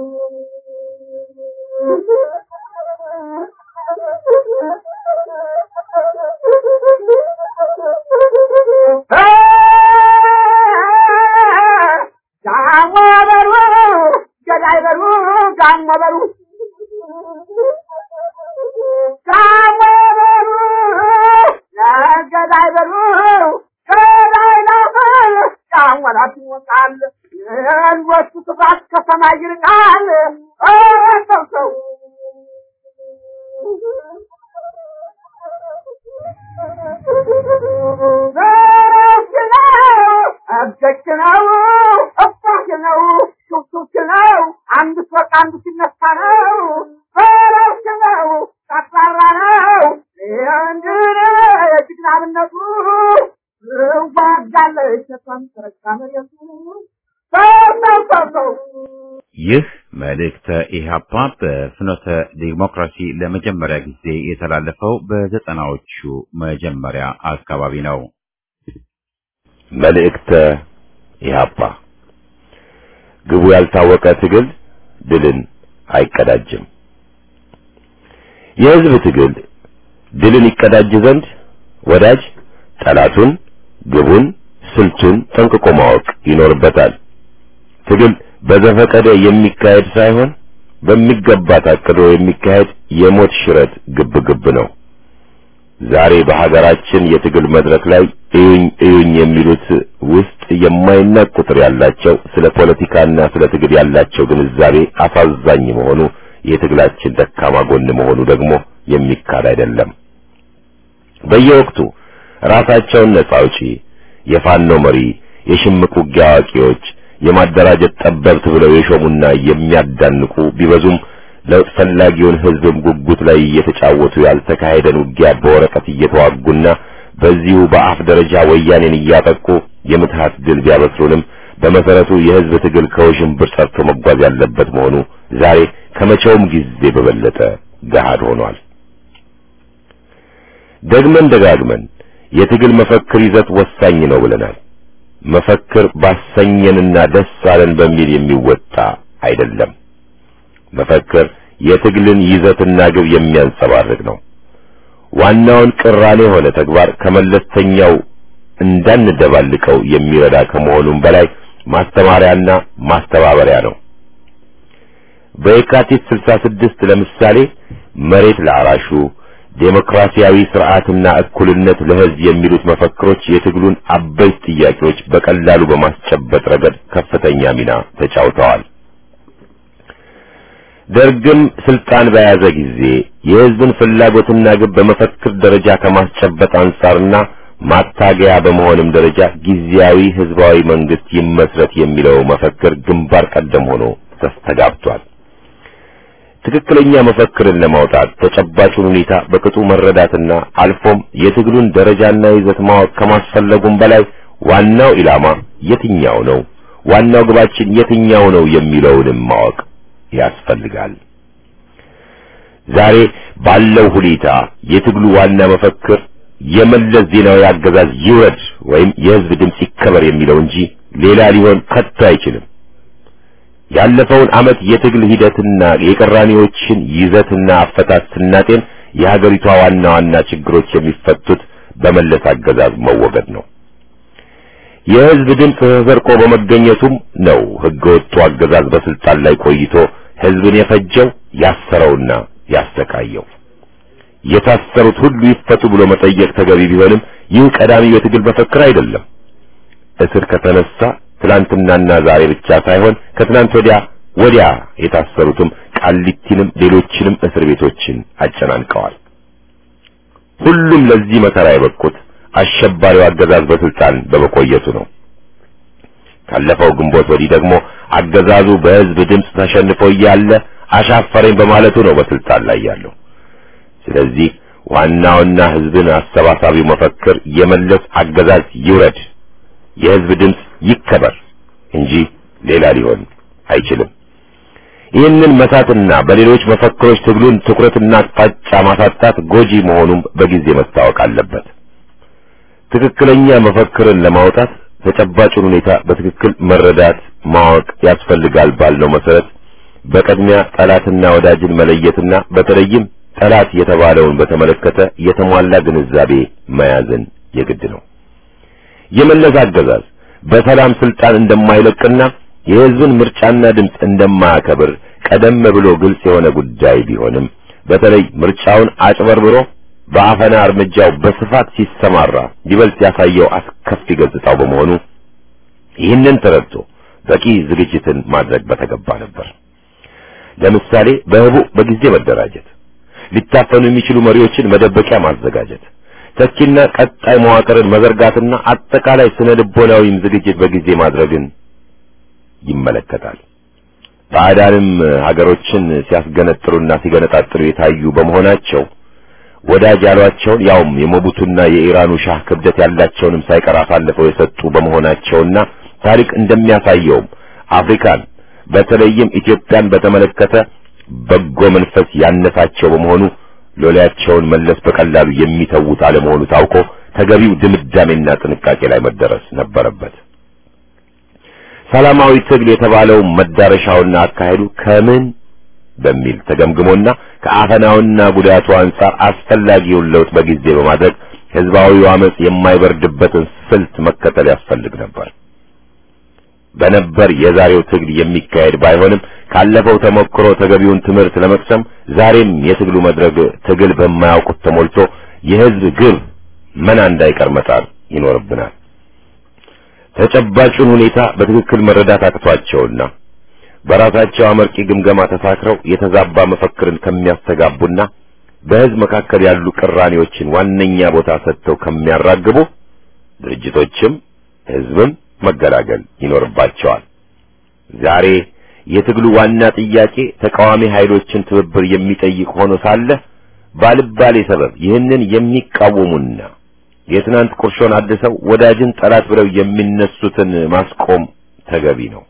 ጋሞ በሩ ገዳይ በሩ ጋሞ በሩ ጋሞ በሩ ገዳይ በሩ ገዳይ ነው ጋሞ ላት ይወጣል የልጆቹ ስፋት ከሰማይ ይርቃል ኧረ ሰው ሰው ዘረፍ ነው እብደች ነው እባክ ነው ሹክሹክ ነው አንድ ሶቅ አንዱ ሲነሳ ነው ዘረፍ ነው ጠቅላላ ነው እንድን የጅግናብነቱ ዋጋለች ተቷን ተረጋ መሬቱ ሰው ሰው ሰው ሰው ይህ መልእክተ ኢህአፓ በፍኖተ ዲሞክራሲ ለመጀመሪያ ጊዜ የተላለፈው በዘጠናዎቹ መጀመሪያ አካባቢ ነው። መልእክተ ኢህአፓ ግቡ ያልታወቀ ትግል ድልን አይቀዳጅም። የህዝብ ትግል ድልን ይቀዳጅ ዘንድ ወዳጅ ጠላቱን፣ ግቡን፣ ስልቱን ጠንቅቆ ማወቅ ይኖርበታል። ትግል በዘፈቀደ የሚካሄድ ሳይሆን በሚገባ ታቅዶ የሚካሄድ የሞት ሽረት ግብ ግብ ነው። ዛሬ በሀገራችን የትግል መድረክ ላይ እዩኝ እዩኝ የሚሉት ውስጥ የማይናቅ ቁጥር ያላቸው ስለ ፖለቲካና ስለ ትግል ያላቸው ግንዛቤ አሳዛኝ መሆኑ የትግላችን ደካማ ጎን መሆኑ ደግሞ የሚካድ አይደለም። በየወቅቱ ራሳቸውን ነጻ አውጪ፣ የፋኖ መሪ፣ የሽምቅ ውጊያ አዋቂዎች የማደራጀት ጠበብት ብለው የሾሙና የሚያዳንቁ ቢበዙም ለውጥ ፈላጊውን ህዝብም ጉጉት ላይ እየተጫወቱ ያልተካሄደን ውጊያ በወረቀት እየተዋጉና በዚሁ በአፍ ደረጃ ወያኔን እያጠቁ የምትሃት ድል ቢያበስሩንም በመሰረቱ የህዝብ ትግል ከውዥንብር ጸርቶ መጓዝ ያለበት መሆኑ ዛሬ ከመቼውም ጊዜ በበለጠ ገሃድ ሆኗል። ደግመን ደጋግመን የትግል መፈክር ይዘት ወሳኝ ነው ብለናል። መፈክር ባሰኘንና ደስ አለን በሚል የሚወጣ አይደለም። መፈክር የትግልን ይዘትና ግብ የሚያንጸባርቅ ነው። ዋናውን ቅራኔ የሆነ ተግባር ከመለስተኛው እንዳንደባልቀው የሚረዳ ከመሆኑም በላይ ማስተማሪያና ማስተባበሪያ ነው። በየካቲት 66 ለምሳሌ መሬት ለአራሹ ዴሞክራሲያዊ ስርዓትና እኩልነት ለህዝብ የሚሉት መፈክሮች የትግሉን አበይት ጥያቄዎች በቀላሉ በማስጨበጥ ረገድ ከፍተኛ ሚና ተጫውተዋል። ደርግም ስልጣን በያዘ ጊዜ የህዝብን ፍላጎትና ግብ በመፈክር ደረጃ ከማስጨበጥ አንጻርና ማታገያ በመሆንም ደረጃ ጊዜያዊ ህዝባዊ መንግስት ይመስረት የሚለው መፈክር ግንባር ቀደም ሆኖ ተስተጋብቷል። ትክክለኛ መፈክርን ለማውጣት ተጨባጩን ሁኔታ በቅጡ መረዳትና አልፎም የትግሉን ደረጃና ይዘት ማወቅ ከማስፈለጉም በላይ ዋናው ኢላማ የትኛው ነው፣ ዋናው ግባችን የትኛው ነው የሚለውንም ማወቅ ያስፈልጋል። ዛሬ ባለው ሁኔታ የትግሉ ዋና መፈክር የመለስ ዜናዊ አገዛዝ ይውረድ ወይም የህዝብ ድምፅ ይከበር የሚለው እንጂ ሌላ ሊሆን ከቶ አይችልም። ያለፈውን ዓመት የትግል ሂደትና የቅራኔዎችን ይዘትና አፈታት ስናጤን የሀገሪቷ ዋና ዋና ችግሮች የሚፈቱት በመለስ አገዛዝ መወገድ ነው። የህዝብ ድምፅ ተሰርቆ በመገኘቱም ነው ህገወጡ አገዛዝ በስልጣን ላይ ቆይቶ ህዝብን የፈጀው ያሰረውና ያስተካየው። የታሰሩት ሁሉ ይፈቱ ብሎ መጠየቅ ተገቢ ቢሆንም ይህ ቀዳሚ የትግል መፈክር አይደለም። እስር ከተነሳ ትናንትናና ዛሬ ብቻ ሳይሆን ከትናንት ወዲያ ወዲያ የታሰሩትም ቃሊቲንም ሌሎችንም እስር ቤቶችን አጨናንቀዋል። ሁሉም ለዚህ መከራ የበቁት አሸባሪው አገዛዝ በስልጣን በመቆየቱ ነው። ካለፈው ግንቦት ወዲህ ደግሞ አገዛዙ በህዝብ ድምፅ ተሸንፎ እያለ አሻፈረኝ በማለቱ ነው በስልጣን ላይ ያለው። ስለዚህ ዋናውና ህዝብን አሰባሳቢው መፈክር የመለስ አገዛዝ ይውረድ፣ የህዝብ ድምፅ ይከበር እንጂ ሌላ ሊሆን አይችልም። ይህንን መሳትና በሌሎች መፈክሮች ትግሉን ትኩረትና አቅጣጫ ማሳጣት ጎጂ መሆኑም በጊዜ መታወቅ አለበት። ትክክለኛ መፈክርን ለማውጣት ተጨባጩን ሁኔታ በትክክል መረዳት ማወቅ ያስፈልጋል ባልነው መሰረት በቅድሚያ ጠላትና ወዳጅን መለየትና በተለይም ጠላት የተባለውን በተመለከተ የተሟላ ግንዛቤ መያዝን የግድ ነው። የመለስ አገዛዝ በሰላም ስልጣን እንደማይለቅና የህዝብን ምርጫና ድምፅ እንደማያከብር ቀደም ብሎ ግልጽ የሆነ ጉዳይ ቢሆንም በተለይ ምርጫውን አጭበርብሮ በአፈና እርምጃው በስፋት ሲሰማራ ይበልጥ ያሳየው አስከፊ ገጽታው በመሆኑ ይህንን ተረድቶ በቂ ዝግጅትን ማድረግ በተገባ ነበር። ለምሳሌ በህቡ በጊዜ መደራጀት፣ ሊታፈኑ የሚችሉ መሪዎችን መደበቂያ ማዘጋጀት፣ ተኪና ቀጣይ መዋቅርን መዘርጋትና አጠቃላይ ስነ ልቦናዊም ዝግጅት በጊዜ ማድረግን ይመለከታል። ባዕዳንም ሀገሮችን ሲያስገነጥሉና ሲገነጣጥሉ የታዩ በመሆናቸው ወዳጅ ያሏቸውን ያውም የሞቡቱና የኢራኑ ሻህ ክብደት ያላቸውንም ሳይቀር አሳልፈው የሰጡ በመሆናቸውና ታሪክ እንደሚያሳየውም አፍሪካን በተለይም ኢትዮጵያን በተመለከተ በጎ መንፈስ ያነሳቸው በመሆኑ ሎሌያቸውን መለስ በቀላሉ የሚተዉት አለመሆኑ ታውቆ ተገቢው ድምዳሜና ጥንቃቄ ላይ መደረስ ነበረበት። ሰላማዊ ትግል የተባለው መዳረሻውና አካሄዱ ከምን በሚል ተገምግሞና ከአፈናውና ጉዳቱ አንጻር አስፈላጊውን ለውጥ በጊዜ በማድረግ ህዝባዊው አመጽ የማይበርድበትን ስልት መከተል ያስፈልግ ነበር። በነበር የዛሬው ትግል የሚካሄድ ባይሆንም ካለፈው ተሞክሮ ተገቢውን ትምህርት ለመቅሰም ዛሬም የትግሉ መድረክ ትግል በማያውቁት ተሞልቶ የህዝብ ግብ መና እንዳይቀር መጣር ይኖርብናል። ተጨባጩን ሁኔታ በትክክል መረዳት አቅቷቸውና በራሳቸው አመርቂ ግምገማ ተሳክረው የተዛባ መፈክርን ከሚያስተጋቡና በህዝብ መካከል ያሉ ቅራኔዎችን ዋነኛ ቦታ ሰጥተው ከሚያራግቡ ድርጅቶችም ህዝብም መገላገል ይኖርባቸዋል። ዛሬ የትግሉ ዋና ጥያቄ ተቃዋሚ ኃይሎችን ትብብር የሚጠይቅ ሆኖ ሳለ ባልባሌ ሰበብ ይህንን የሚቃወሙና የትናንት ቁርሾን አድሰው ወዳጅን ጠላት ብለው የሚነሱትን ማስቆም ተገቢ ነው።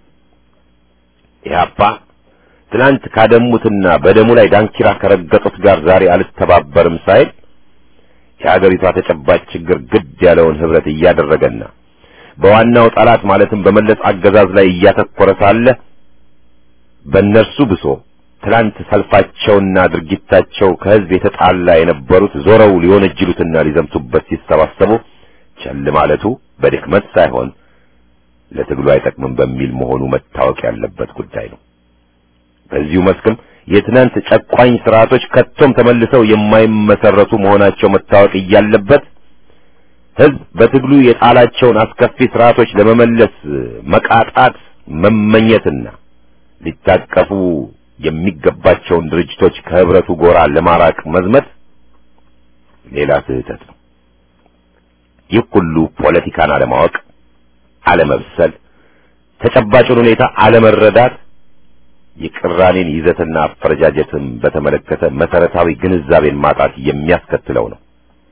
ኢህአፓ ትናንት ካደሙትና በደሙ ላይ ዳንኪራ ከረገጡት ጋር ዛሬ አልተባበርም ሳይል የሀገሪቷ ተጨባጭ ችግር ግድ ያለውን ህብረት እያደረገና በዋናው ጠላት ማለትም በመለስ አገዛዝ ላይ እያተኮረ ሳለ በእነርሱ ብሶ ትላንት ሰልፋቸውና ድርጊታቸው ከህዝብ የተጣላ የነበሩት ዞረው ሊወነጅሉትና ሊዘምቱበት ሲሰባሰቡ ቸል ማለቱ በድክመት ሳይሆን ለትግሉ አይጠቅምም በሚል መሆኑ መታወቅ ያለበት ጉዳይ ነው። በዚሁ መስክም የትናንት ጨቋኝ ስርዓቶች ከቶም ተመልሰው የማይመሰረቱ መሆናቸው መታወቅ እያለበት ህዝብ በትግሉ የጣላቸውን አስከፊ ስርዓቶች ለመመለስ መቃጣት መመኘትና ሊታቀፉ የሚገባቸውን ድርጅቶች ከህብረቱ ጎራ ለማራቅ መዝመት ሌላ ስህተት ነው። ይህ ሁሉ ፖለቲካን አለማወቅ፣ አለመብሰል፣ ተጨባጩን ሁኔታ አለመረዳት፣ የቅራኔን ይዘትና አፈረጃጀትን በተመለከተ መሰረታዊ ግንዛቤን ማጣት የሚያስከትለው ነው።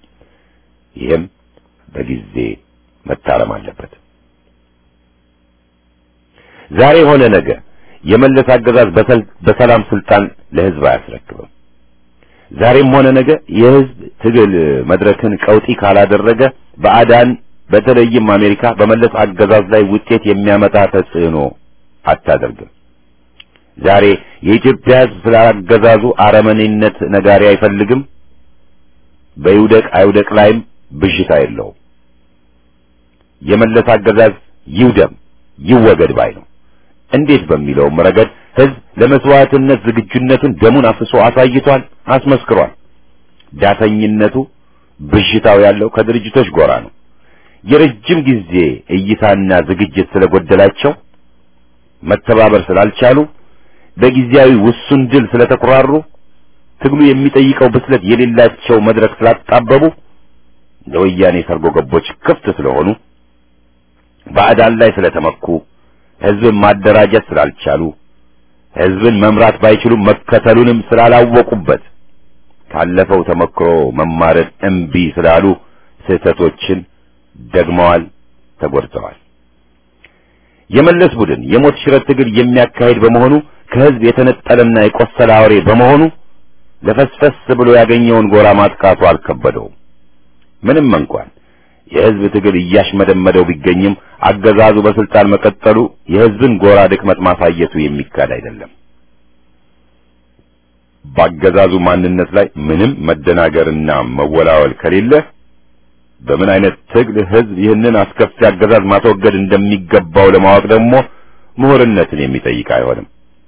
ይህም በጊዜ መታረም አለበት። ዛሬ ሆነ ነገ የመለስ አገዛዝ በሰላም ስልጣን ለህዝብ አያስረክብም። ዛሬም ሆነ ነገ የህዝብ ትግል መድረክን ቀውጢ ካላደረገ በአዳን በተለይም አሜሪካ በመለስ አገዛዝ ላይ ውጤት የሚያመጣ ተጽዕኖ አታደርግም። ዛሬ የኢትዮጵያ ህዝብ ስለ አገዛዙ አረመኔነት ነጋሪ አይፈልግም። በይውደቅ አይውደቅ ላይም ብዥታ የለውም። የመለስ አገዛዝ ይውደም ይወገድ ባይ ነው። እንዴት በሚለውም ረገድ ህዝብ ለመስዋዕትነት ዝግጁነቱን ደሙን አፍሶ አሳይቷል፣ አስመስክሯል። ዳተኝነቱ ብዥታው ያለው ከድርጅቶች ጎራ ነው። የረጅም ጊዜ እይታና ዝግጅት ስለጎደላቸው መተባበር ስላልቻሉ በጊዜያዊ ውሱን ድል ስለተኩራሩ ትግሉ የሚጠይቀው ብስለት የሌላቸው መድረክ ስላጣበቡ ለወያኔ ሰርጎ ገቦች ክፍት ስለሆኑ ባዕዳን ላይ ስለተመኩ ህዝብን ማደራጀት ስላልቻሉ ህዝብን መምራት ባይችሉም መከተሉንም ስላላወቁበት ካለፈው ተመክሮ መማርን እምቢ ስላሉ ስህተቶችን ደግመዋል፣ ተጎድተዋል። የመለስ ቡድን የሞት ሽረት ትግል የሚያካሂድ በመሆኑ ከህዝብ የተነጠለና የቆሰለ አውሬ በመሆኑ ለፈስፈስ ብሎ ያገኘውን ጎራ ማጥቃቱ አልከበደውም። ምንም እንኳን የህዝብ ትግል እያሽመደመደው ቢገኝም አገዛዙ በስልጣን መቀጠሉ የህዝብን ጎራ ድክመት ማሳየቱ የሚካድ አይደለም። በአገዛዙ ማንነት ላይ ምንም መደናገርና መወላወል ከሌለ በምን አይነት ትግል ህዝብ ይህንን አስከፊ አገዛዝ ማስወገድ እንደሚገባው ለማወቅ ደግሞ ምሁርነትን የሚጠይቅ አይሆንም።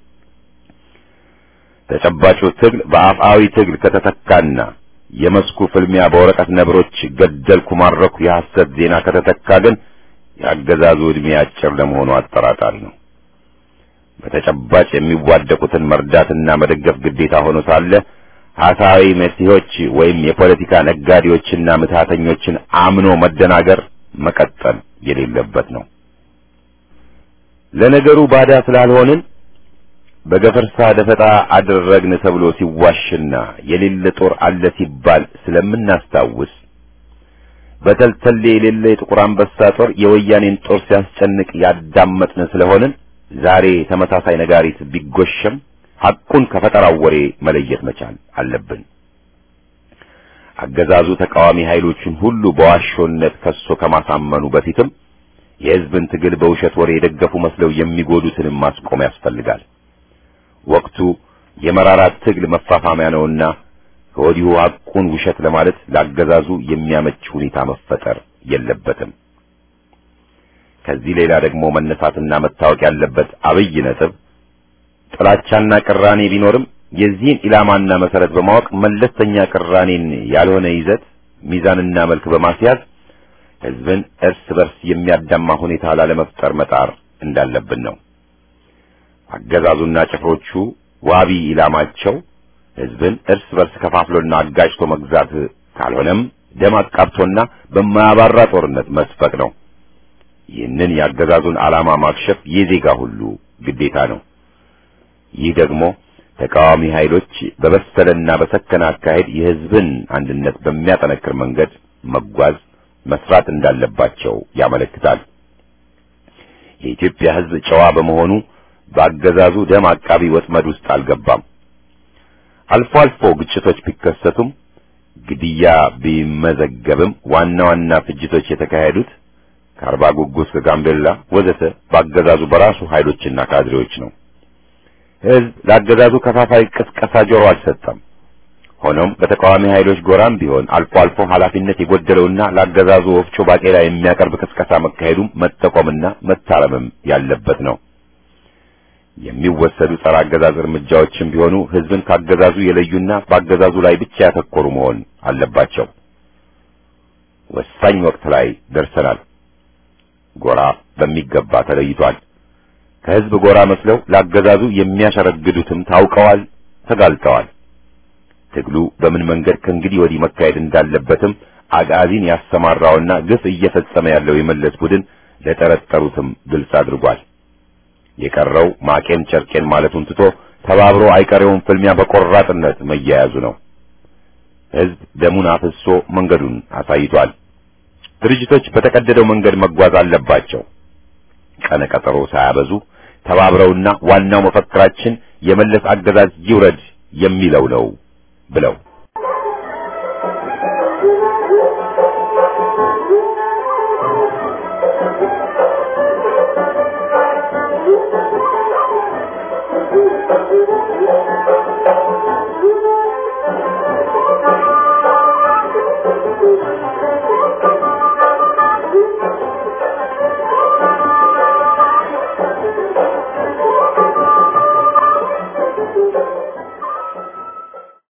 ተጨባጩ ትግል በአፍአዊ ትግል ከተተካና የመስኩ ፍልሚያ በወረቀት ነብሮች ገደልኩ ማረኩ የሐሰት ዜና ከተተካ ግን የአገዛዙ ዕድሜ አጭር ለመሆኑ አጠራጣሪ ነው። በተጨባጭ የሚዋደቁትን መርዳትና መደገፍ ግዴታ ሆኖ ሳለ ሐሳዊ መሲሆች ወይም የፖለቲካ ነጋዴዎችና ምትሃተኞችን አምኖ መደናገር መቀጠል የሌለበት ነው። ለነገሩ ባዳ ስላልሆንን በገፈርሳ ደፈጣ አደረግን ተብሎ ሲዋሽና የሌለ ጦር አለ ሲባል ስለምናስታውስ በተልተሌ የሌለ የጥቁር አንበሳ ጦር የወያኔን ጦር ሲያስጨንቅ ያዳመጥን ስለሆንን ዛሬ ተመሳሳይ ነጋሪት ቢጎሸም ሐቁን ከፈጠራው ወሬ መለየት መቻል አለብን። አገዛዙ ተቃዋሚ ኃይሎችን ሁሉ በዋሾነት ከሶ ከማሳመኑ በፊትም የሕዝብን ትግል በውሸት ወሬ የደገፉ መስለው የሚጎዱትንም ማስቆም ያስፈልጋል። ወቅቱ የመራራት ትግል መፋፋሚያ ነውና ከወዲሁ ሐቁን ውሸት ለማለት ለአገዛዙ የሚያመች ሁኔታ መፈጠር የለበትም። ከዚህ ሌላ ደግሞ መነሳትና መታወቅ ያለበት አብይ ነጥብ ጥላቻና ቅራኔ ቢኖርም የዚህን ኢላማና መሰረት በማወቅ መለስተኛ ቅራኔን ያልሆነ ይዘት ሚዛንና መልክ በማስያዝ ሕዝብን እርስ በርስ የሚያዳማ ሁኔታ ላለመፍጠር መጣር እንዳለብን ነው። አገዛዙና ጭፍሮቹ ዋቢ ኢላማቸው ሕዝብን እርስ በርስ ከፋፍሎና አጋጭቶ መግዛት ካልሆነም ደም አቃብቶና በማያባራ ጦርነት መስፈቅ ነው። ይህንን የአገዛዙን ዓላማ ማክሸፍ የዜጋ ሁሉ ግዴታ ነው። ይህ ደግሞ ተቃዋሚ ኃይሎች በበሰለና በሰከነ አካሄድ የሕዝብን አንድነት በሚያጠነክር መንገድ መጓዝ መስራት እንዳለባቸው ያመለክታል። የኢትዮጵያ ሕዝብ ጨዋ በመሆኑ በአገዛዙ ደም አቃቢ ወጥመድ ውስጥ አልገባም። አልፎ አልፎ ግጭቶች ቢከሰቱም ግድያ ቢመዘገብም ዋና ዋና ፍጅቶች የተካሄዱት ከአርባ ጉጉስ ከጋምቤላ ወዘተ በአገዛዙ በራሱ ኃይሎችና ካድሬዎች ነው። ሕዝብ ለአገዛዙ ከፋፋይ ቅስቀሳ ጆሮ አልሰጠም። ሆኖም በተቃዋሚ ኃይሎች ጎራም ቢሆን አልፎ አልፎ ኃላፊነት የጎደለውና ለአገዛዙ ወፍጮ ባቄላ የሚያቀርብ ቅስቀሳ መካሄዱም መጠቆምና መታረምም ያለበት ነው። የሚወሰዱ ጸረ አገዛዝ እርምጃዎችም ቢሆኑ ሕዝብን ካገዛዙ የለዩና በአገዛዙ ላይ ብቻ ያተኮሩ መሆን አለባቸው። ወሳኝ ወቅት ላይ ደርሰናል። ጎራ በሚገባ ተለይቷል። ከሕዝብ ጎራ መስለው ለአገዛዙ የሚያሸረግዱትም ታውቀዋል፣ ተጋልጠዋል። ትግሉ በምን መንገድ ከእንግዲህ ወዲህ መካሄድ እንዳለበትም አጋዚን ያሰማራውና ግፍ እየፈጸመ ያለው የመለስ ቡድን ለጠረጠሩትም ግልጽ አድርጓል። የቀረው ማቄን ጨርቄን ማለቱን ትቶ ተባብሮ አይቀሬውን ፍልሚያ በቆራጥነት መያያዙ ነው። ሕዝብ ደሙን አፍሶ መንገዱን አሳይቷል። ድርጅቶች በተቀደደው መንገድ መጓዝ አለባቸው። ቀነ ቀጠሮ ሳያበዙ ተባብረውና ዋናው መፈክራችን የመለስ አገዛዝ ይውረድ የሚለው ነው ብለው